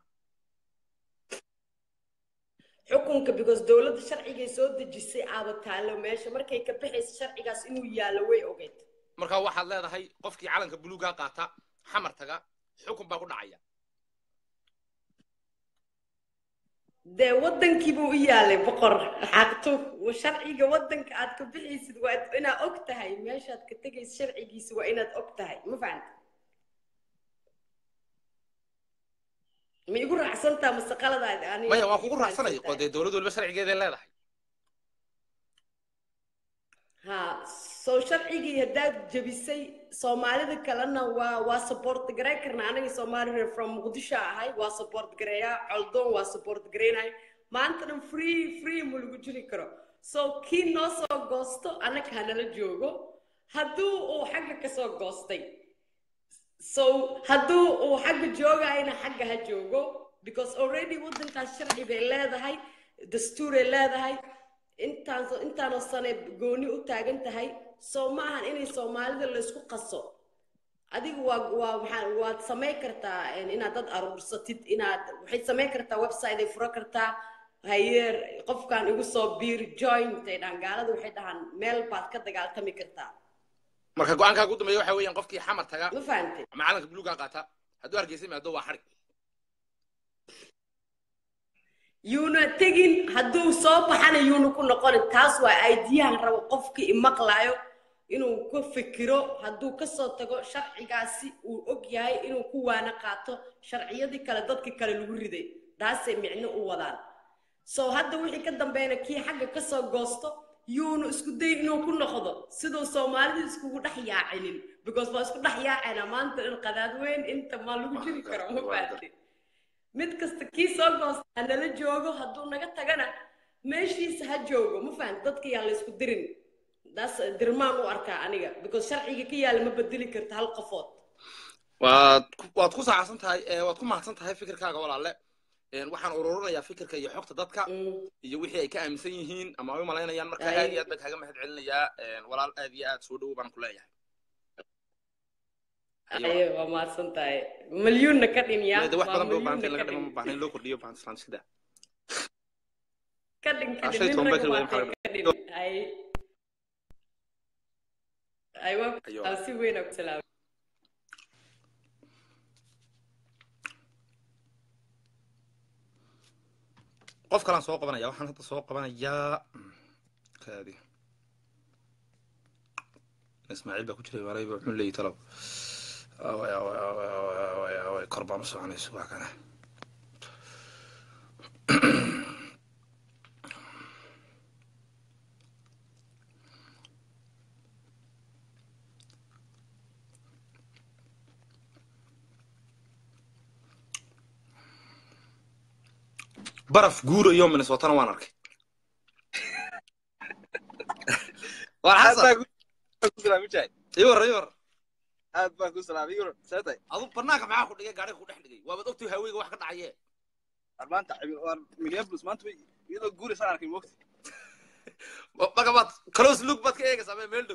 xukunka because dowladda sharcigay soo dejisay aaba taalo meesha markay ka baxaysa sharcigaas inuu yaallo way ogeyd marka waxaad leedahay qofkii calanka buluugaa qaata xamartaga xukun baa ku dhacaya dee waddankiibuu u yaalay boqor xaqtu sharciga waddanka aad ka bixaysid waa inaad og tahay meeshaad ka tegaysa sharcigiisa waa inaad og tahay ma fahanta ma igu raacsantaa mase qaladaad ani maya waa kugu igu raacsanay raacsantahay? oo dee dowlad waliba sharcigeeday leedahay ha soo sharcigii haddaad jebisay soomaalida kalena waa waa support garay karna aniga soomaali reer from muqdisho ahay waa support gareeyaa coldoon waa support gareynahay maanta dhan free free ma lagu jiri karo so kii noo soo goosto annaga hanala joogo hadduu uu xagga kasoo goostay so hadduu uu xagga joogayna xagga ha joogo because already waddankaas sharci bay leedahay dastuuray leedahay intaan intaanoo sane gooni u taagan tahay soo ma ahan inay soomaalida laysku qaso adigu waa waa maxaa waad samayn kartaa een, inaad dad aruursatid inaad waxay samayn kartaa website ay furo kartaa hayeer qofkan igu soo biir join intay dhahan gaalada waxay dhahaan meel baad ka dagaaltami kartaa marka go-aankaa ugu dambeeya waxa weeyaan qofkii xamar taga ma fahantay ama calanka buluugaa qaata hadduu hargeysa yimaado waa xarig yuuna tegin hadduu soo baxana yuuna ku noqonin taas waa aidiyahan rabo qofkii imaqlaayo inuu ku fikiro hadduu kasoo tago sharcigaasi uu og yahay inuu ku waana qaato sharciyadii kale dadkii kale lagu riday taasay micno u wadaan so hadda wixii ka dambeeyna kii xagga kasoo goosto yuuna isku day inuu ku noqdo siduu soomaalidu iskugu dhex yaacinin because waa isku dhex yaacayna maanta in qadaad weyn inta ma lagu jiri karo ma fahanti mid kasta kii soo goosta ha nala joogo hadduu naga tagana meeshiisa ha joogo ma fahanti dadka yaa la isku dirin daas dirmaan u arkaa aniga because sharciga ka yaala ma bedeli karta hal qofood waad ku- waad ku saacsan tahay ee, waad ku mahadsan tahay fikirkaaga walaalle Een, waxaan ururinayaa fikirka iyo xogta dadka Mm. iyo wixii ay ka aaminsan yihiin ama ay u malaynayaan marka Ay. aad iyo aad baan kaaga mahad celinayaa Een, walaal aad iyo aad soo dhowo baan ku leeyahay Ayo. aye waa mahadsan tahay milyuunna ka dhin yaa de wax waa badan bay u baahantay in milyuunna laga ka dhimo dhin ma baahna in loo kordhiyo baan islaan iska daa ka dhin ka Ah, dhin shay nin toban rag baa waa kale tahay ka dhin ay ay waa Ayo. aan si weyn aa ku salaamay qof kalaan soo qabanaya waxaan hadda soo qabanayaa kaadi ismaaciil baa ku jiray walayba wuxuu leeyahy talow away away away away away away kor baan u soconayso waa kana baraf guura iyo minnesotana waan arkay war aad xasan baan ku salaamay jaay iwar iwar aad baan ku salaamay yuro seetay adu barnaanka maxaa ku dhigay gaariga ku dhex dhigay waabaad ogtahay haweyga wax ka dhacaye maanta war minneapolis maanta way iyadoo guuraysaan arkay moogta marka baad close look baad ka eegaysaa mee meel dhow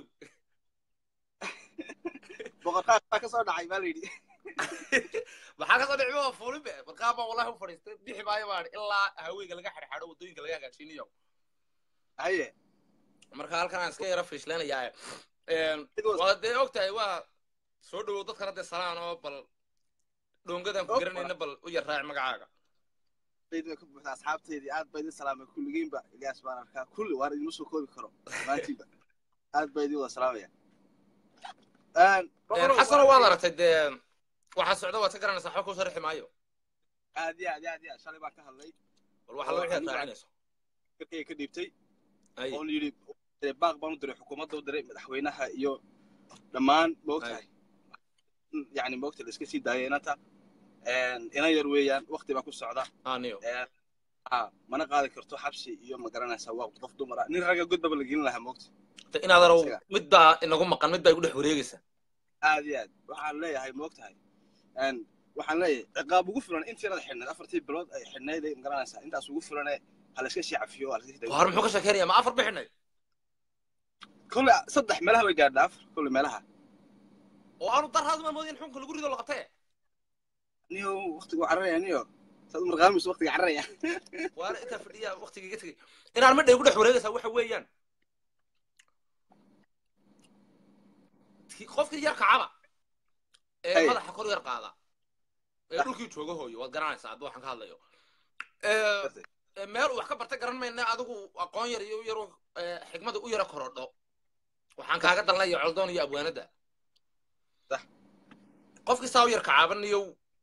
boqorkaa baa ka soo dhacay baa la yidhi maxaa kasoo dhicimo waa fuulin be markaa baan wallahi u fadhiistay bixi maayo baan ilaa haweyga laga xadxadho waddooyinka laga hagaajiniyo haye marka halkan aan iska yara fiishleynayaa It was- waa dee ogtahay waa soo dhowow dadkana dee salaan oo bal dhongadan ku Oh, garanayna bal u yar raaci magacaaga bayd way ka buuxdaa asxaabteedii aad baa idin salaamay kulligiinba ilyaas baan arkaa kulli waan idinma soo koobi karo maantiiba aad baa idin wada salaamaya xasano waad aragtay dee waxaa socda waad ka garanaysaa waxba kuu sharixi maayo aad iyo aad iyo aad iyo aad shalay baan ka hadlay bal waxa laga wixii aad raacinayso fikirkayga ka dhiibtay ay oon yidhi dee baaq baan u diray xukuumadda u diray madaxweynaha iyo dhammaan maogtahay yani maogta la iska sii daayay inanta ina yar weeyaan wakti baa ku socda aniyo ha mana qaadi karto xabsi iyo ma garanaysaa waa qof dumar ah nin ragga godbaba la gelin lahaa moogta de inaad arow Isaga. mid baa inagu maqan mid baa igu dhex wareegaysa aad iyo aad waxaan leeyahay moogtahay waxaan leeyahay ciqaab ugu filan intii inada xidhnayd afartii bilood ay xidhnayd ma garanaysaa intaas ugu filane ha la iska sii cafiyo ha la iska sii hore muxuu ka sheekeynaya ma afar bixinay kolle saddex meelaha way gaadhaa afar kolle meelaha oo aanu darhaadu maan moodin xunka lagu rido la qabtee niyo waktigu cararaya niyo saad u marqaamayso waktiga cararaya waana intaa fadhiya waktiga iga tegay inaan midha igu dhex wareegaysaa waxa weeyaan ki- qofkii yar kacaba ee Hey. madaxa kor yar qaada ee dhulkii jooga hooyo waad garanaysaa hadda waxaan ka hadlayo Ee, ee, meel uu wax ka bartay garan mayna adigu aqoon yar iyo yar xigmada u yara korodho waxaan kaaga dalnaya coldoon iyo abwaanada Sax. qofkii saa u yar kacaabanayo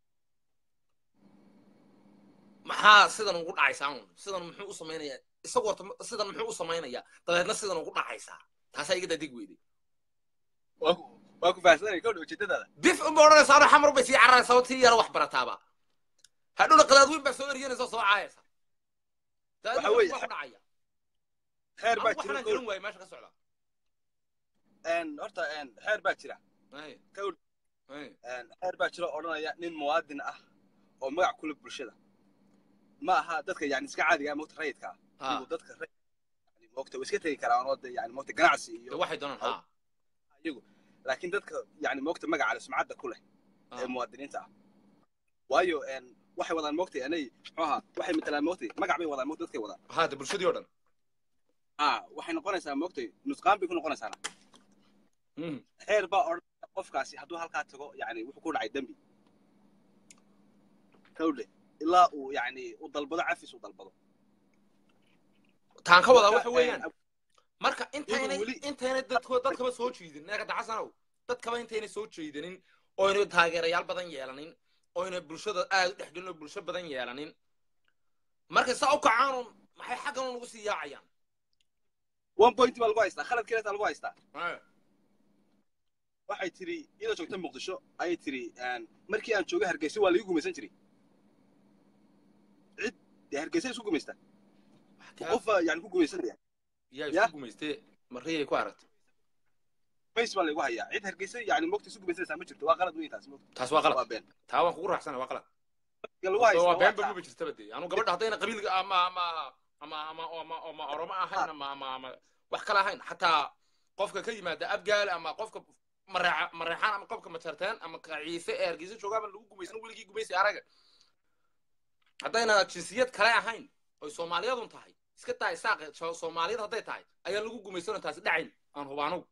maxaa sidan ugu dhacaysaa un sidan muxuu u samaynayaa isagu horta ma- sidan muxuu u samaynayaa dabeedna sidan ugu dhacaysaa taasaa iga dadig weyday waa ku waa ku fahamsanay kowdha ujeedadaada bif unba odhanaysaa ano xamar bay sii cararaysaa oo tii yara wax barataaba hadhowna qadaadweyn baa soo eryanaysa oo soo caayaysa dabeedna Waxa weeye- wax ku dhacaya xeer baa Anigu jira waxaan garan waayay meesha ka socda een, horta een, xeer baa jira Ay, Kowd. ay. een, xeer baa jira oo odhanaya nin muwaadin ah oo magac kule bulshada ma aha dadka yani iska caadiga ah mogta rayidka ah Ha. inuu dadka rayid yani moogta way iska tegi karaan oo dee yani moogta ganacsi de iyo waxay doonaan ha iyagu laakiin dadka yani moogta magaca leh sumcadda ku leh ee Ah. muwaadiniinta ah waayo een, waxay wadaan moogtay anay muxuu ahaa waxay matalaan moogtay magac bay wadaan moogta dadkay wadaan ha de bulshadii oo dhan ah waxay noqonaysaa moogtay nusqaan bay ku noqonaysaana Mhm. xeer baa odhanaya qofkaasi hadduu halkaa tago yani wuxuu ku dhacay dembi kawdhe ilaa uu yani u dalbado cafis u dalbado taan ka wadaa Marka, waxa weeyaan een, marka intaynay weli- intaynay dadko dadkaba soo jiidin neega dacasanow dadkaba intaynay soo jeedinin oyna taageerayaal badan yeelanin oyna bulshada aad u dhexgelin oo bulsho badan yeelanin markay saa u kacaan maxay xaggan ugu sii yaacayaan one point baa lagu haystaa khalad kaleeta lagu haystaa waxay tiri iyadoo joogta muqdisho ayay tiri een, markii aan joogay hargeysa waa lagu gumaysan jiray cid dee hargeysa isku gumaysta qofa yani ku gumaysanaya yaa Ya. isku gumaystee marriyay ku aragtay mays baa lagu hayaa cid hargeysa yani mogta isku gumaysanaysaa ma jirto waa qalad weyn taas mogta taas waa qalad waa been taa waan kugu raacsana waa qalad Marka lagu haysto waa waa been taa. baguba jirtaba dee anu gabadha haddayna qabiilka ama ama ama ama ama ama oromo ahayn ama ama ama wax kale ahayn xataa qofka ka yimaada abgaal ama qofka mareeca mareexaan ama qofka majarteen ama kaciise ee hargeysa joogaaba lagu gumaysan weligii gumaysi araga haddayna jinsiyad kale ahayn oy soomaaliyadun tahay iska tahay saaqe so- soomaaliyad hadday tahay ayaa lagu gumaysanoo taasi dhacayn aan hubaanow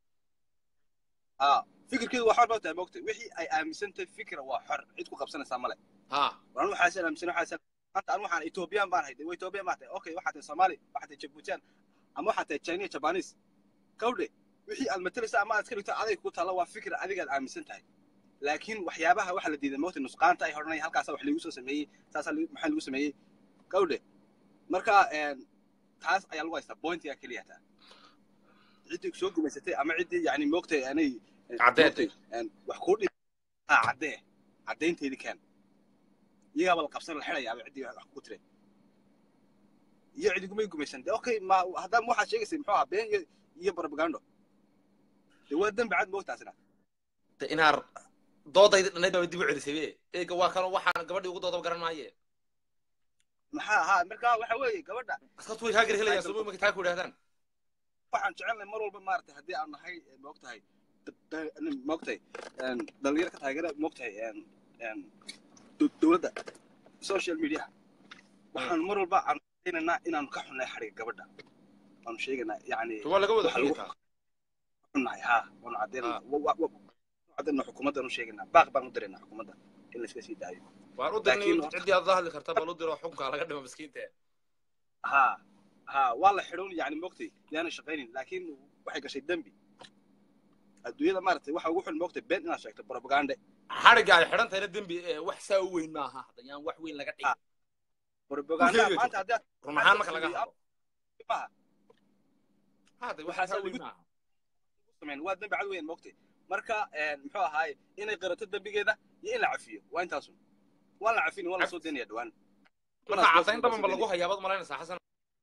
ah fikirkeedu waa xor baa tahay mogta wixii ay aaminsan tahay fikra waa xor cid ku qabsanaysaa male ha waan waxaasaan aaminsan waxaasaan maanta anu waxaan ethoobiyan baan hayday waa ethoobiyan baa tahay okay waxaa tahay soomaali waxaa tahay jabuutiyan ama waxaa tahay chinese japanese kawdhe wixii aad matalaysa ama aad iska dhigto aday ku taalla waa fikra adigaad aaminsan tahay laakiin waxyaabaha waxa la diiday mogta nusqaanta ay hodhanaya halkaasa wax lagu soo sameeyey saasaa lagu- maxaa lagu sameeyey kawdhe marka een, taas ayaa lagu haystaa pointiga keliya taa ciddii soo gumaysatay ama ciddii yani moogtay anay Caddeed. moogtay, een, wax kuu dhib ha caddee caddaynteedii keen iyagaaba la qabsan la xidhayaaba ciddii wax kugu tire iyo cidigumay gumaysan de okay ma haddaan waxaad sheegaysay muxuu ahaa been iyo iyo propagando de waa dembi cad moogtaasina de inaar doodayda dhanayd baa dib u celisay be eega waa kano waxaan gabadhii ugu doodaba garan maaye maxaa ahaa marka waxa weeye gabadha askartu way kaa garhelayaan sooma markay taa ku idhahdaan waxaan jecelnahay mar walba maaragtay haddii aan nahay eh, moogtahay da- da- nin moogtahay een, dhalinyaro ka taageera moogtahay een, een, dow- dowladda social media waxaan mar walba aan sheegaynaa inaanu ka xunnahay xadhiga gabadha waanu sheegaynaa yani waa laga wada waxa lagu xunyataa xunnahay ha waanu caddeynaa Ah. wa- wa- wa- caddeynaa xukuumaddaanu sheegaynaa baaq baan u diraynaa xukuumadda in la iska sii daayo waan u Laakiin dirnay horta- ciddii aad la hadli karta bal u diro xukunka laga dhimo miskiinta ha ha waa la xidhoon yani moogtay yaana shaqaynin laakiin waxay gashay dembi adduunyada maaragtay waxa ugu xun moogtay been inaad sheegto propagande xadhigga ay xidhan tahayna dembi eh, wax saa u weyn maaha haddayaan wax weyn laga dhigin propaganda Kulkeeda maanta haddii aad run ahaan marka laga hadlo maaha hade wax Waxaa saa lagu- weyn maaha samayn waa dembi cad weyn moogtay marka een, muxuu ahaaye inay qirato dembigeeda iyo in la cafiyo waa intaasun waa la cafini waa la soo daynaya dhawaan marka caddayn dhaban ba lagu hayaa baad malaynaysaa xasan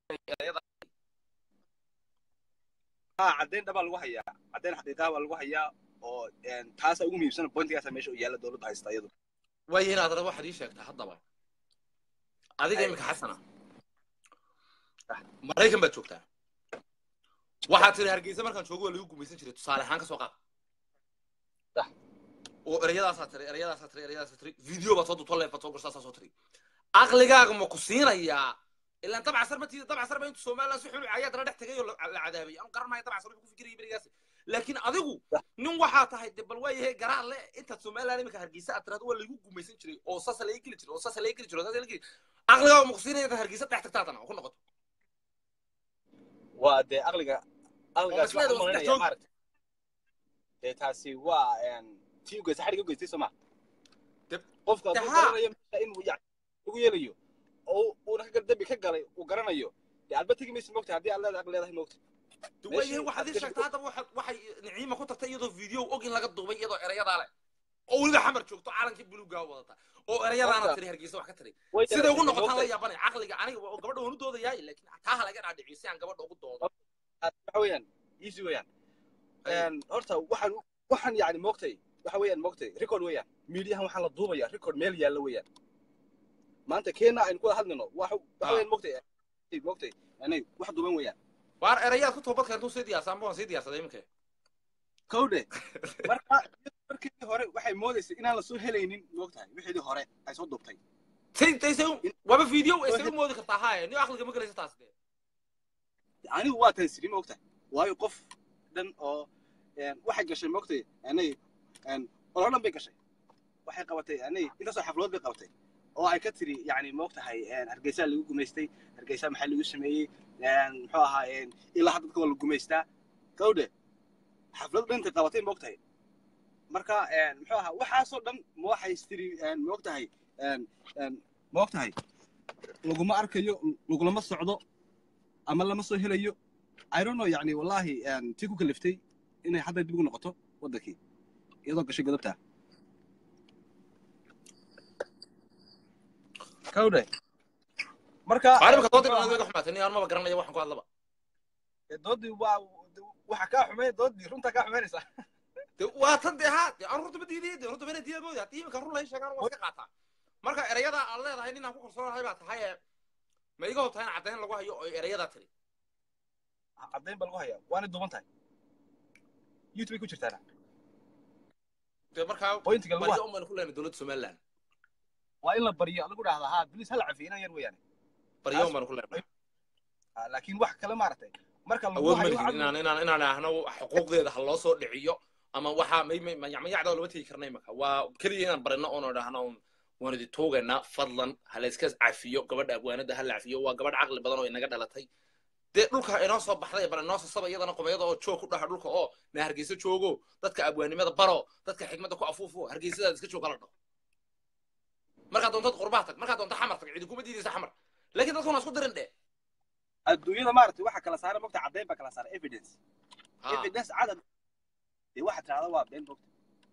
ha caddayn dhabaa lagu hayaa caddayn xaqiiqaha baa lagu hayaa oo een, taasa ugu muhiimsan pointigaasa meesha u yaalla dowladda haysta iyadu waayo inaad rabo waxaad ii sheegtaa haddaba adiga Ay. iminka xasana maraykan baad joogtaa waxaad tiri hargeysa markaan joogo waa lagu gumaysan jiray tusaale ahaan ka soo qaad Sax. oo ereyadaasaa tiri ereyadaasaa tiri ereyadaasaa tiri video baad soo duubto leef baad soo gorsaasaa soo tiri aqligaaga ma ku siinayaa ilaan dabcasar ma tiida dabcasar ba intu somaliland si xun ayaad la dhex tegay oo la la cadaabay anu garan maayo dabcasar wuxuu ku fikirayay berigaas laakiin adigu nin waxaa tahay de bal waayahay garaan le intaad somaliland iminka hargeysa aad tirahdo waa lagu gumaysan jiray oo saasa laga geli jiray oo saasa laga geli jiray oo saasa laga geli aqligaaga ma ku siinaya intaad hargeysa dhex tagtaatana oo ku noqoto waa dee aqliga aqligaas Oo masleeda waxaan waa malinaya joog. maaragtay dee taasi waa een, tii u geysa xadhiga u geystay soo ma Deb- qofka hadduu Haa. garanayo meesha inuu yani ugu yeelayo oo uuna ka dembi ka galay uu garanayo dee alba tegi maysa moogta haddii aad leedahay aqli leedahay moogta de Meeshii waayahay waxaad ii aad sheegtaa haddaba waxaad waxay niciima ku tagtay iyadoo video og in laga duubay iyadoo erayadaa leh oo weliba xamar joogto calankii buluugaa wadata oo erayadaana Horta. tiri hargeysa wax ka tiri Way siday ugu dareentay noqotaan la moogta. yaabanay caqliga aniga oo gabadha waan u doodayaay laakiin taa ha laga dhaadhiciyo si aan gabadha ugu doodo waxa weeyaan easy weeyaan Ay. Een, horta waxaan waxaan yani moogtay waxa weeyaan moogtay record weeyaan miidiyahan waxaa la duubaya record meel yaalla weeyaan maanta keena aynu ku wada hadlayno waxa waxa Ah. weeyaan moogtay moogtay anay wax duuban weeyaan waar erayaad ku toobad keentuu sii diyaarsan amba waan sii diyaarsaday iminka kowdhe marka markii hore waxay moodaysay inaan lasoo helaynin moogtahay wixii hore ay soo duubtay say say say waaba video isaga moodi kartaa haaye ni aqliga ma gelaysa taas dee anigu waa tan siri moogtahay waayo qof dhan oo een, waxay gashay moogtay anay oloo dhan bay gashay waxay qabatay anay intaasoo xafladood bay qabatay oo ay ka tiri yani moogtahay een, hargeysaa lagu gumaystay hargeysaa maxaa lagu sameeyey een, muxuu ahaa een, ilaa hadda dadka waa la gumaystaa kowdhe xaflad dhan intay qabatay moogtahay marka een, muxuu ahaa waxaasoo dhan ma waxay tiri een, moogtahay een, een, moogtahay laguma arkayo lagulama socdo ama lama soo helayo i don't know yani wallahi een, tii ku kaliftay inay hadda dib ugu noqoto waddankii iyadoo gashay godobtaa kawdhe marka waar iminka doodii dhan adiga xumaatay ni aan maba garanaya waxaan ku hadlaba doodii waa waxa kaa xumeyn doodii runtaa kaa xumeynaysaa de waa tan dee haa de aan runta ma diidiye de runta mana diida moodi haddii iminka run lahay sheegaan waa iska qaataa marka erayada aad leedahay ninaan ku kalsoonahay baa tahay ee ma iga hobtahay in caddayn lagu hayo oo erayadaa tiri caddayn baa lagu hayaa waana duuban tahay youtube bay ku jirtaana de markaa pointiga lagu baryo un baynu ku leenay dowladda somaliland waa in la baryo lagu dhahdaa haa bilis hala cafiyo inaan yar weeyaane baryo un baynu ku leenay Ah, laakiin wax kale maaragtay marka lagu awood ma hayo lihin cad- inaan inaan inaan ahno xuquuqdeeda ha loo soo dhiciyo ama waxaa may may mayacmayacda lama tegi karna imaka waa keliya inaan barino oon dhahno un waan idi tuugaynaa fadlan ha la iska cafiyo gabadha abwaanada ha la cafiyo waa gabadh caqli badan oo inaga dhalatay dee dhulka inoo soo baxday bal inoo sasaba iyadana qubayada oo joog ku dhaha dhulka oo na hargeysa joogo dadka abwaanimada baro dadka xikmadda ku afuufo hargeysadaad iska jooga la dhaho markaad doontad qurbaa tag markaad doonta xamar tag cidi kuma diidaysa xamar laakiin dadkuna isku dirin dhe adduunyada maaragtay waxa kala saara mogta caddayn baa kala saara evidence Ha. evidence cadad dee waxaad tirahdaa waa been mogta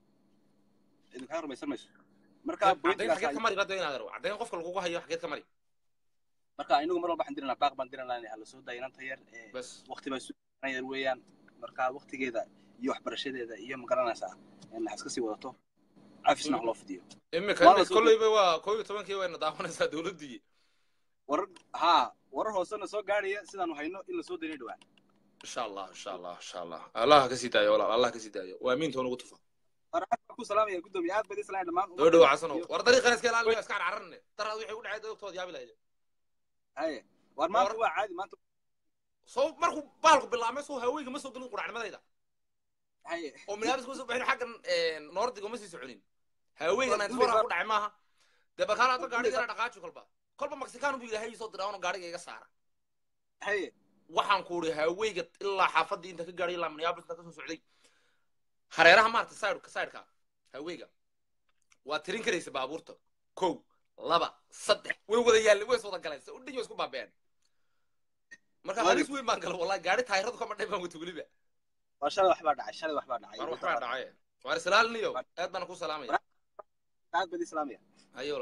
idinkaa rumaysan mayso marka caddayn pointigaas xageed ka mari bada inaad arwo caddayn qofka lagugu hayo xageed ka mari marka inagu mar walba waxaan diranaa baaq baan diranaa hala soo daya inanta yar ee bas waqti baa sugan yar weeyaan marka waqtigeeda iyo waxbarashadeeda iyo magaranaysaa in wax iska sii wadato cafisna wax loo fidiyo imika Waa la imika soo kolleyba waa koob iyo tobankii wayna daawanaysaa dowladdii warar haa warar hoosena soo gaadhaya sidaanu hayno in la soo daynay dhawaan insha allah insha allah insha allah allah ka sii daayo walaal allah ka sii daayo waa miinta unugu tufa war aad baan ku salaamaya guddoomiye aad baad islahay dhammaan doo dhow xasano war dariiqan iska ilaaliyo iska carcararne daraad wixii u dhacay dadogtood yaabi lahayd haye war maanta waa caadi maanta soo markuu baalku bilaabmay soo haweenka ma soo gelin quracnimadayda haye oo minaaris ma soo bixin xaggan noordiga ma sii soconin haweenka ninety-four ku dhacay maaha dee barkaan adba gaadhigana dhaqaaji kolba kolba mexican bu ilaahay soo diraa ono gaadhiga iga saara haye waxaan ku uri haweyga ilaa xaafadii inta ka gaadhay ilaa minneapolis inta kasoo socday hareeraha maarata sideka sideka haweyga waa tirin karaysa baabuurta kow laba saddex way wada yaallen way is wada galeen se udhiyo isku baabeen marka halis weyn baan gala wallahi gaadhi taayiradu kama dhay baan wata weliba waa shalay waxbaa dhacay shalay waxbaa dhacay war waxbaa dhacay waar islaaliniyo aad baan ku salaamaya aad baad islaamaya ayola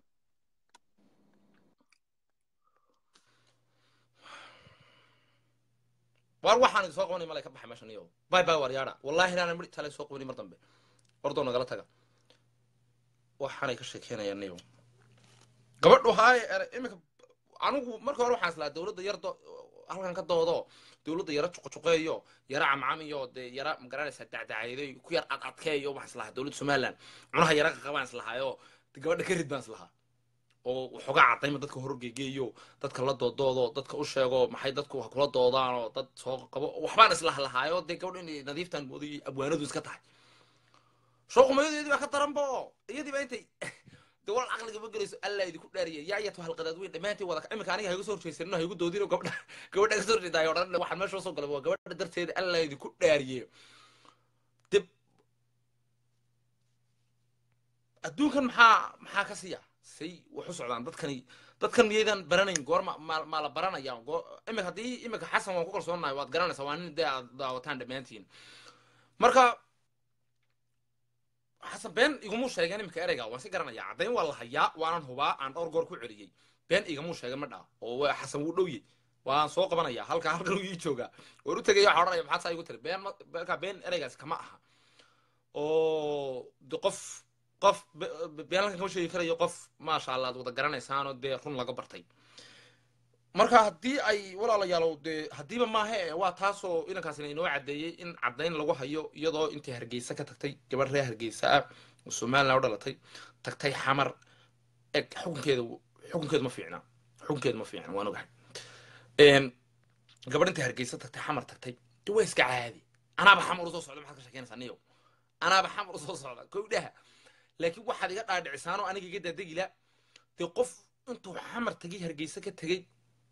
waar waxaan idin soo qabanay malay ka baxay meeshan iyo bay bay war yaadha wallahi inaanan midh tale soo qabanin mar dambe ordoo nagala taga waxaanay ka sheekeynayaan niyo gabadhu haaye ere iminka anigu marka hore waxaan islahaa dowladda yar do halkan ka doodo dowladda yara juqjuqeeyo yara camcam iyo dee yara magaranaysaa dacdacayday ku yar ad adkeeyo waxaan islahaa dowladda somaliland cunaha yara qaqabaan islahaayo gabadha ka rid baan islahaa oo waxoogaa cadayma dadka horgegeeyo dadka la doodoodo dadka u sheego maxay dadku ha kula doodaanoo dad soo qabo waxbaan islahlahaayo dee gabadh inay nadiiftan moodayay abwaanadu iska tahay shooqumayadeedii baa ka daranba oo iyadii baa intay de wal caqliga ma gelayso alla idinku dhaariya yaa yatu halqadaad weyn dhammaantii wada imika aniga haygu soo horjeysanino haygu doodino gabadha gabadha ka soo horjeedaayo odhan waxaan meesha soo galay waa gabadha darteeda alla idinku dhaariye dib adduunkan maxaa maxaa ka siya say wax u socdaan dadkani dadkan miyaydan baranayn goor ma ma ma la baranaya goo imika haddii imika xasan waan ku kalsoonahay waad garanaysaa waa nin dee aad daawataan dhammaantiin marka xasan been igumuu sheegeen imika ereyga waan si garanaya caddayn waa la hayaa waanan hubaa aan dhowr goor ku celiyey been igamuu sheegen ma dhaa oo waa xasan wuu dhowye waan soo qabanaya halka halkan uu ii joogaa waan u tegaya waxaa odhanaya maxaad saa igu tiri been marka been ereygaas kama aha oo de qof qof been halkan kama sheegi karayo qof maasha allah ad wada garanaysaanoo dee run laga bartay marka haddii ay walaalayaalow dee haddiiba maaha e waa taasoo inankaasina inoo caddeeyey in caddayn lagu hayo iyadoo intay hargeysa ka tagtay gabadh reer hargeysa ah oo somaliland u dhalatay tagtay xamar eg xukunkeeda xukunkeedu ma fiicna xukunkeedu ma fiicna waan ogahay gabadh intay hargeysa tagtay xamar tagtay de waa iska caadi anaaba xamar usoo socda maxaad ka sheekeynaysaa niyow anaaba xamar usoo socda kowdhaha laakiin waxaad iga dhaadhicisaanoo aniga iga daadegila dee qof intuu xamar tagay hargeysa ka tegey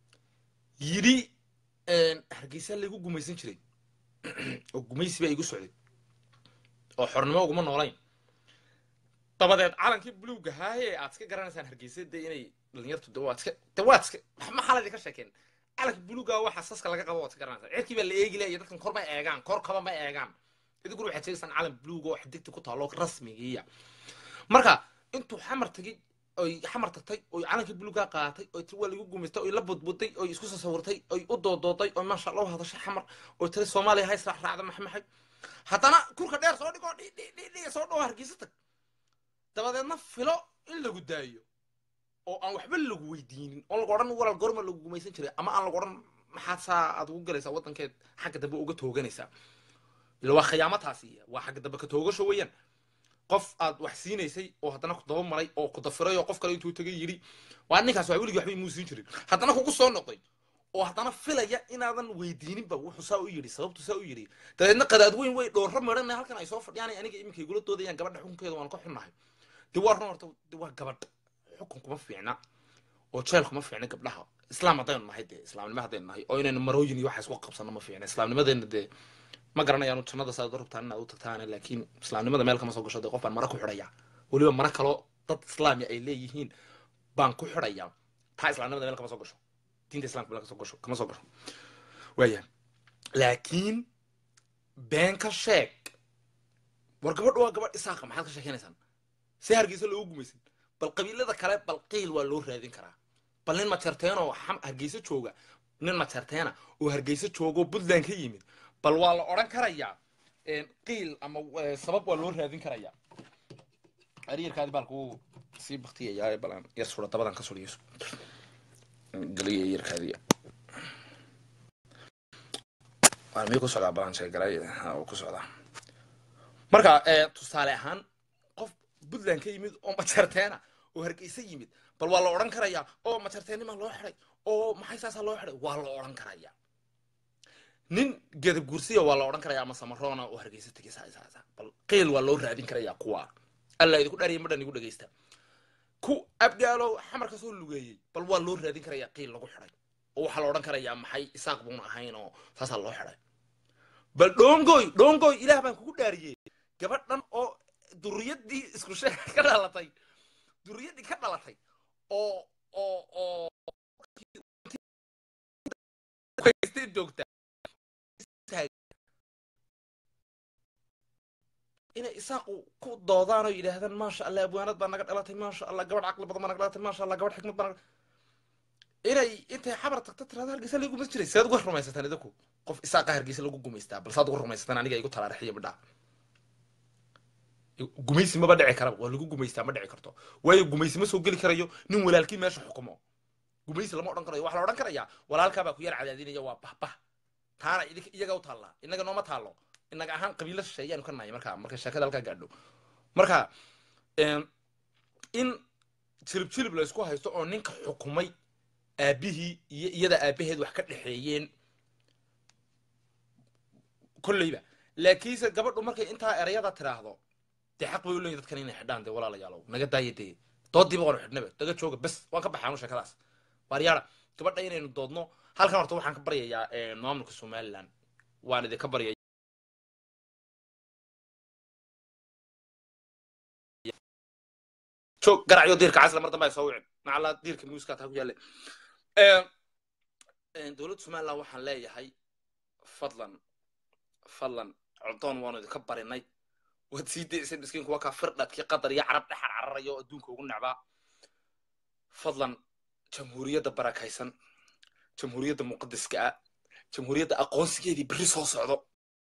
yidhi hargeysa laygu gumaysan jiray oo gumaysi baa igu socday oo xornimo uguma noolayn dabadeed calankii buluuga haaye aad iska garanaysaan hargeysa dee inay dhalinyartu de waad iska de waad iska maxaa idinka sheekeen calanka buluuga waxa saska laga qabo waad iska garanaysaa cirkii baa la eegi laya dadkan kor ma eegaan kor kaba ma eegaan idinkuna waxaad sheegaysaan calan buluuga oo xadigta ku taalo rasmigiiya marka intuu xamar tagay oy xamar tagtay oy calankii buluugaa qaatay oy tiri waa lagu gumaystay oy la budbuday oy isku soo sawirtay oy u doodooday oy maasha allah u hadashay xamar oy tiri soomaaliya ha israacraacda maxmaxay haddana kurka dheer soo dhigoo dhidhidhi soo dhawo hargeysa tag dabadeedna filo in lagu daayo oo aan waxba lagu weydiinin oo lagu odhan walaal goorma lagu gumaysan jiray ama aan lagu odhan maxaad saa aad ugu galaysaa waddankeed xagga dambe uga tooganaysaa ila waa khiyaamataasi waa xagga dambe ka toogasho weeyaan qof aad wax siinaysay oo haddana ku daba maray oo ku dafiray oo qof kale intuu tagay yidhi waa ninkaas waa weligii waxbay muu siin jirin haddana kugu soo noqday oo haddana filaya inaadan weydiininba wuxuu saa u yidhi sababtu saa u yidhi dabeedna qadaad weyn way dhoorro maran halkan ay soo fadhiyaan aniga iminka igula doodayaan gabadha xukunkeeda waan ka xunnahay de waa run horta de waa gabadh xukun kuma fiicna oo jeel kuma fiicna gabdhaha islaam haddaynu nahay dee islaamnimo haddaynu nahay oo inaynu marooyin iyo waxa isku qabsano ma fiicna islaamnimadeena dee ma garanayaanu jannada saad u rabtaan inaad u tagtaan laakiin islaamnimada meel kama soo gasho dee qof baan mara ku xidhaya weliba mara kaloo dad islaami ay leeyihiin baan ku xidhaya taa islaamnimada meel kama soo gasho diinta islamka meel kasoo gasho kama soo gasho waaya laakiin been ka sheeg war gabadh waa gabadh isaaqa maxaad ka sheekeynaysaan see hargeysa loogu gumaysan bal qabiilada kale bal qiil waa loo raadin karaa bal nin majarteen oo hargeysa jooga nin majarteena oo hargeysa jooga oo puntland ka yimid bal waa la odhan karayaa qiil ama sabab waa loo raadin karayaa aryarkaadi baalka wuu sii baktiyayaa balan yar sura dabadan ka suriyo galiya yarkaadi waa miyuu ku socdaa balan sheegalay uu ku socdaa marka tusaale ahaan qof puntland ka yimid oo majarteena oo hargeysa yimid bal waa la odhan karayaa oo majarteennima loo xiday oo maxay saasaa loo xiday waa la odhan karayaa nin gedab gursiya waa la odhan karayaa ama samaroona oo hargeysa tegay saasaasa bal qiil waa loo raadin karayaa kuwa alla idinku dhariya madhan igu dhegeysta ku abgaalo xamar kasoo lugeeyey bal waa loo raadin karayaa qiil lagu xiday oo waxaa la odhan karayaa maxay isaaq buuna ahayn oo saasaa loo xiday bal dhongoy dhongoy ilaah baan kugu dhaariyey gabadhan oo duriyadii isku sheeg ka dhalatay duriyadii ka dhalatay oo oo oo joogta inay isaaqu ku doodaan oo yidhaahdaan maasha allah abwaanad baa naga dhalatay maasha allah gabadh caqli badan baa naga dhalatay maasha allah gabadh xikmad baa naga inay intay xabar tagto tirada hargeysa lagu gumaysan jiray sead uga rumaysataan idinku qof isaaqa hargeysa lagu gumaystaa bal saad uga rumaysataan aniga igu talaarixiya midhaa gumaysi maba dhici karaba waa lagu gumaystaa ma dhici karto waayo gumaysi ma soo geli karayo nin walaalkii meesha xukumo gumaysi lama odhan karayo waxaa la odhan karayaa walaalkaabaa ku yar cadaadinaya waa bahbah taana iyaga u taallaa inaga nooma taallo inaga ahaan qabiilo shisheeyaanu ka nahay markaa marka sheekada halkaa gaadho marka in jilib jilib la isku haysto oo ninka xukumay aabihii iyo iyada aabaheed wax ka dhexeeyeen kolleyba laakiinse gabadhu markay intaa erayada tiraahdo dee xaq bay u leeyihin dadkan inay xidhaan dee walaalayaalow naga daaya dee doodiiba waanu xidhnaba daga jooga bes waan ka baxaanu sheekadaas waaryaara gabadha inaynu doodno halkan horta waxaan ka baryayaa maamulka somaliland waan idinka baryaya joog garacyo diirka casla mar dambe ay soo wicin macallaa diirka muuska taa ku yaalle dowladda somaliland waxaan leeyahay fadlan fadlan coddoon waanu idinka barinay waad sii daysay miskiinku waa kaa firdhadkii qatar iyo carab dhexar cararaya oo adduunka ugu necbaa fadlan jamhuuriyadda barakaysan jamhuuriyadda muqadiska ah jamhuuriyadda aqoonsigeedii berri soo socdo